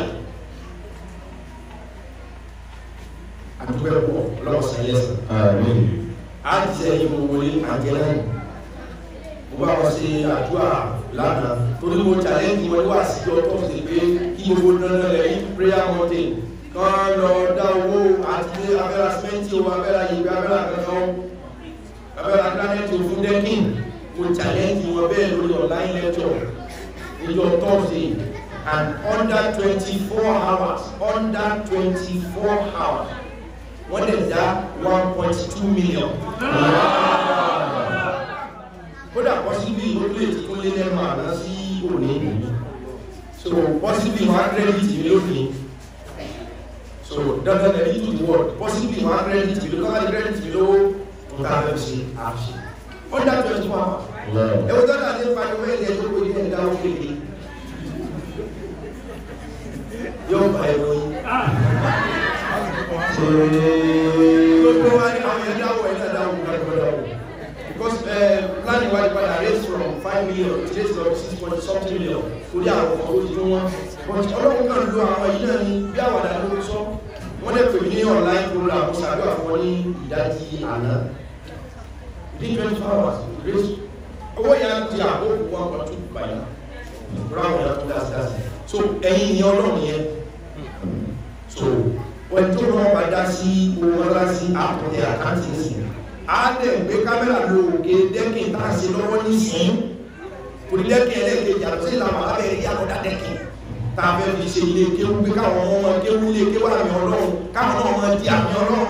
àdúgbò lọ́wọ́ sẹ́lẹ̀sì a ti sẹ́yìn gbogbo ní àjẹ́lẹ́ mo bá wọn ṣe àdúrà lánàá torí mo challenge wọn wá sí ọjọ́ sí pé kí gbogbo dandan lẹ̀ ní prayer mountain kan lọ dá owó àti abẹ́ra sẹ́ńtì owó abẹ́ra yìí abẹ́ra kankan abẹ́ra granite fún dẹ́kìn mo challenge wọn bẹ́ẹ̀ lórí online lecture níjọ thursday and under twenty four hours under twenty four hours wọ́n dẹ̀ dá one point two million. kódà pọ́sibí ó lè ti kún lé lẹ́nu àná sí òní so pọ́sibí wọn á credit mi lónìí so dandan ẹ̀ yìí tó wọ̀ pọ́sibí wọn á credit mi lówó káwá credit mi lówó nǹkan abẹ́ ṣe àṣẹ under twenty four hours ẹ̀wọ̀n tó dáa ní pariwo ẹ̀ lẹ́yìn tó kó ilé ẹ̀dá ó kéde yóò bá ẹ̀rọ yìí gbogbo wa ni àwọn ẹ̀dá wọ̀ ẹ̀dá dáwọ̀ gbàgbọ́dáwọ̀ because plan wa padà raise from five million to raise from six point something million torí àwọn ọmọ tó ti dún wọn but ọlọ́run kan lo àwọn yìí náà ní bí àwàdà ló sọ wọ́n lè pè ní online program mo ṣàdúrà fún wọn ní ìdájí àná within twenty four hours raise owó yẹn ti àkókò one point two báyìí rárá àwọn yẹn tó dá sí dá sí so ẹ̀yin ni ọlọ́run yẹn so wọ́n tó wọ́n bá dá sí owó ńlá sí àpọ̀tẹ̀ àkáǹtì nísìn á dẹ̀ gbé kámẹ́rà ló òkè dẹ́kìn tá a ṣe lọ́wọ́ nísìn orí dẹ́kìn ẹlẹ́gbẹ̀ẹ́ yàtọ̀ sí ìlànà abẹ́ rí àkọ́dá dẹ́kìn tá a fẹ́ fi ṣe ilé kéwú pé káwọn ọmọ kéwú ilé kéwú àmì ọlọ́run káwọn náà máa di àmì ọlọ́run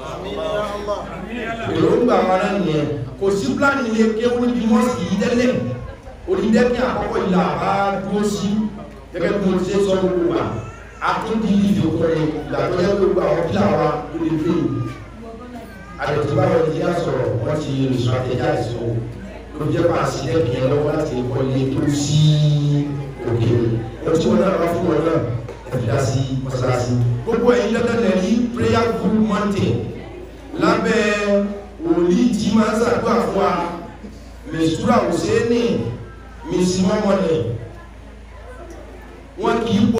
èròǹgbà wa náà nìyẹn kò sí pílánì ilé kéwú níbi mọ́sì yìí tẹ́lẹ̀ orí dẹ́kìn àkọ́kọ́ ìlà bá dúró sí gẹ́gẹ́ bí mo ti ṣe sọ gbogbo wa àtúndì ìdòkòrè ìgbàgbọ́jẹ́ gbogbo àwọn kí àwa lè fi àdètúbáwọ̀ ìdí àsọ̀rọ̀ wọ́n ti rìn strategize so ló jẹ́ pa àṣìlẹ̀ kìí lọ́wọ́ láti kọ́ ilé tó sí òkè wọ́n tí wọ́n náà wá fún wọn náà ẹ̀fìdá sí mọ́sálásí gbogbo ẹ̀yin dandan lẹ̀ ní prayer group mountain lábẹ́ òní tí máa ń ṣàdúrà fún wa mẹ̀sùrà òṣèlú mẹ̀sìmọ́mọ́ni wọn kì í